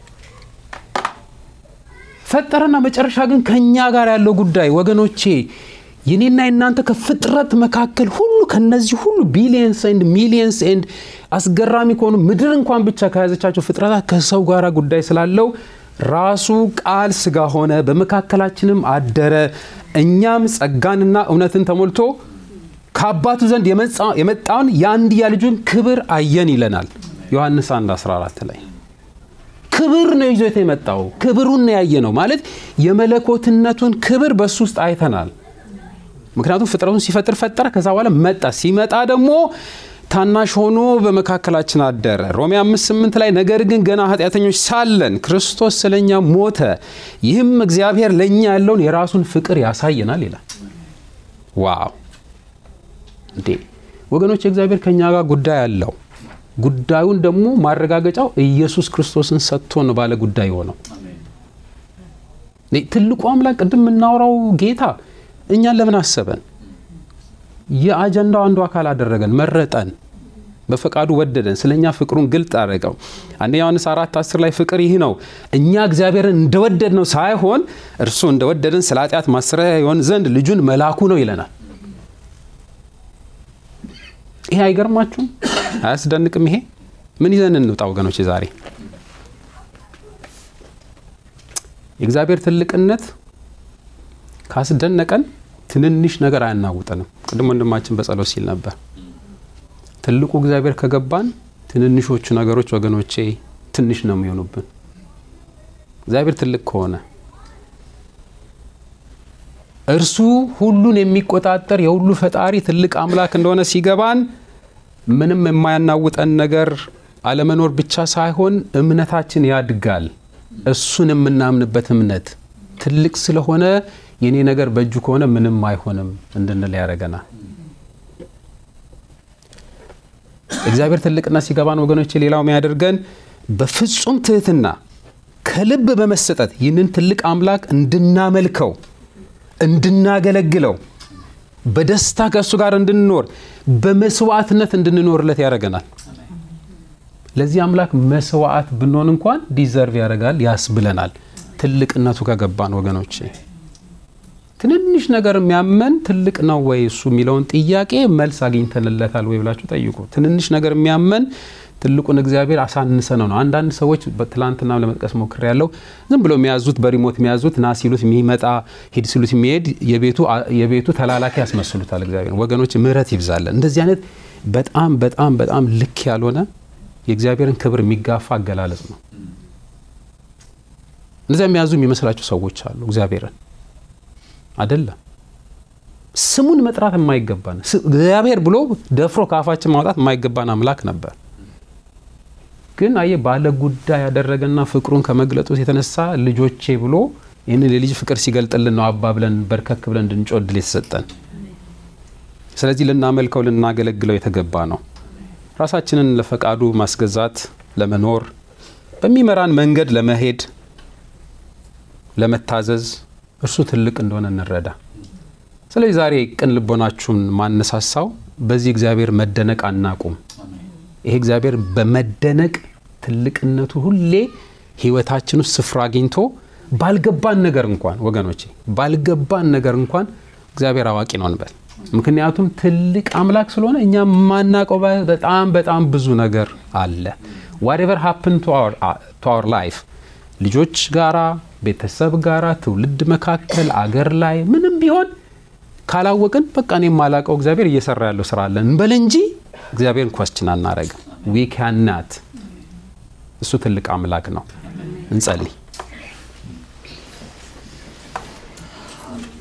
ፈጠረና መጨረሻ ግን ከእኛ ጋር ያለው ጉዳይ ወገኖቼ፣ የኔና የናንተ ከፍጥረት መካከል ሁሉ ከነዚህ ሁሉ ቢሊየንስ ኤንድ ሚሊየንስ ኤንድ አስገራሚ ከሆኑ ምድር እንኳን ብቻ ከያዘቻቸው ፍጥረታት ከሰው ጋር ጉዳይ ስላለው ራሱ ቃል ስጋ ሆነ፣ በመካከላችንም አደረ። እኛም ጸጋንና እውነትን ተሞልቶ ከአባቱ ዘንድ የመጣውን የአንድያ ልጁን ክብር አየን ይለናል ዮሐንስ 1 14 ላይ ክብር ነው ይዞት የመጣው ክብሩን ነው ያየ ነው ማለት የመለኮትነቱን ክብር በሱ ውስጥ አይተናል። ምክንያቱም ፍጥረቱን ሲፈጥር ፈጠረ፣ ከዛ በኋላ መጣ። ሲመጣ ደግሞ ታናሽ ሆኖ በመካከላችን አደረ። ሮሜ 5፥8 ላይ ነገር ግን ገና ኃጢአተኞች ሳለን ክርስቶስ ስለኛ ሞተ፣ ይህም እግዚአብሔር ለእኛ ያለውን የራሱን ፍቅር ያሳየናል ይላል። ዋው እንዴ ወገኖች፣ እግዚአብሔር ከእኛ ጋር ጉዳይ አለው። ጉዳዩን ደግሞ ማረጋገጫው ኢየሱስ ክርስቶስን ሰጥቶ ነው ባለ ጉዳይ ሆነው። ትልቁ አምላክ ቅድም የምናወራው ጌታ እኛን ለምን አሰበን? የአጀንዳው አንዱ አካል አደረገን፣ መረጠን፣ በፈቃዱ ወደደን፣ ስለ እኛ ፍቅሩን ግልጥ አደረገው። አንደኛ ዮሐንስ አራት አስር ላይ ፍቅር ይህ ነው እኛ እግዚአብሔርን እንደወደድ ነው ሳይሆን እርሱ እንደወደደን ስለ ኃጢአት ማሰሪያ ይሆን ዘንድ ልጁን መላኩ ነው ይለናል። ይሄ አይገርማችሁም? አያስደንቅም? ይሄ ምን ይዘን እንውጣ ወገኖች? ዛሬ የእግዚአብሔር ትልቅነት ካስደነቀን ትንንሽ ነገር አያናውጠንም። ቅድም ወንድማችን በጸሎት ሲል ነበር። ትልቁ እግዚአብሔር ከገባን ትንንሾቹ ነገሮች ወገኖቼ ትንሽ ነው የሚሆኑብን። እግዚአብሔር ትልቅ ከሆነ እርሱ ሁሉን የሚቆጣጠር የሁሉ ፈጣሪ ትልቅ አምላክ እንደሆነ ሲገባን ምንም የማያናውጠን ነገር አለመኖር ብቻ ሳይሆን እምነታችን ያድጋል። እሱን የምናምንበት እምነት ትልቅ ስለሆነ የኔ ነገር በእጁ ከሆነ ምንም አይሆንም እንድንል ያደርገናል። እግዚአብሔር ትልቅና ሲገባን ወገኖች፣ ሌላው የሚያደርገን በፍጹም ትህትና ከልብ በመሰጠት ይህንን ትልቅ አምላክ እንድናመልከው እንድናገለግለው በደስታ ከእሱ ጋር እንድንኖር በመስዋዕትነት እንድንኖርለት ያደርገናል። ለዚህ አምላክ መስዋዕት ብንሆን እንኳን ዲዘርቭ ያደርጋል ያስብለናል። ትልቅነቱ ከገባን ወገኖቼ ትንንሽ ነገር የሚያመን ትልቅ ነው ወይ እሱ የሚለውን ጥያቄ መልስ አግኝተንለታል ወይ ብላችሁ ጠይቁ። ትንንሽ ነገር የሚያመን ትልቁን እግዚአብሔር አሳንሰ ነው ነው። አንዳንድ ሰዎች ትላንትና ለመጥቀስ ሞክር ያለው ዝም ብሎ የሚያዙት በሪሞት የሚያዙት ና ሲሉት የሚመጣ ሂድ ሲሉት የሚሄድ የቤቱ ተላላኪ ያስመስሉታል እግዚአብሔር። ወገኖች ምሕረት ይብዛለን። እንደዚህ አይነት በጣም በጣም በጣም ልክ ያልሆነ የእግዚአብሔርን ክብር የሚጋፋ አገላለጽ ነው። እንደዚያ የሚያዙ የሚመስላቸው ሰዎች አሉ። እግዚአብሔርን አይደለም ስሙን መጥራት የማይገባን እግዚአብሔር ብሎ ደፍሮ ከአፋችን ማውጣት የማይገባን አምላክ ነበር። ግን አየ ባለ ጉዳይ ያደረገና ፍቅሩን ከመግለጡ የተነሳ ልጆቼ ብሎ ይህንን የልጅ ፍቅር ሲገልጥልን ነው አባ ብለን በርከክ ብለን እንድንጮድል የተሰጠን። ስለዚህ ልናመልከው ልናገለግለው የተገባ ነው። ራሳችንን ለፈቃዱ ማስገዛት ለመኖር በሚመራን መንገድ ለመሄድ ለመታዘዝ እርሱ ትልቅ እንደሆነ እንረዳ። ስለዚህ ዛሬ ቅን ልቦናችሁን ማነሳሳው በዚህ እግዚአብሔር መደነቅ አናቁም። ይሄ እግዚአብሔር በመደነቅ ትልቅነቱ ሁሌ ሕይወታችን ውስጥ ስፍራ አግኝቶ ባልገባን ነገር እንኳን ወገኖቼ ባልገባን ነገር እንኳን እግዚአብሔር አዋቂ ነው እንበል። ምክንያቱም ትልቅ አምላክ ስለሆነ እኛ የማናውቀው በጣም በጣም ብዙ ነገር አለ። ዋትኤቨር ሀፕን ቱ አወር ላይፍ ልጆች ጋራ፣ ቤተሰብ ጋራ፣ ትውልድ መካከል፣ አገር ላይ ምንም ቢሆን ካላወቅን በቃ እኔ የማላውቀው እግዚአብሔር እየሰራ ያለው ስራ አለ እንበል እንጂ እግዚአብሔርን ኳስችን አናረግም። ዊ ካናት እሱ ትልቅ አምላክ ነው። እንጸልይ።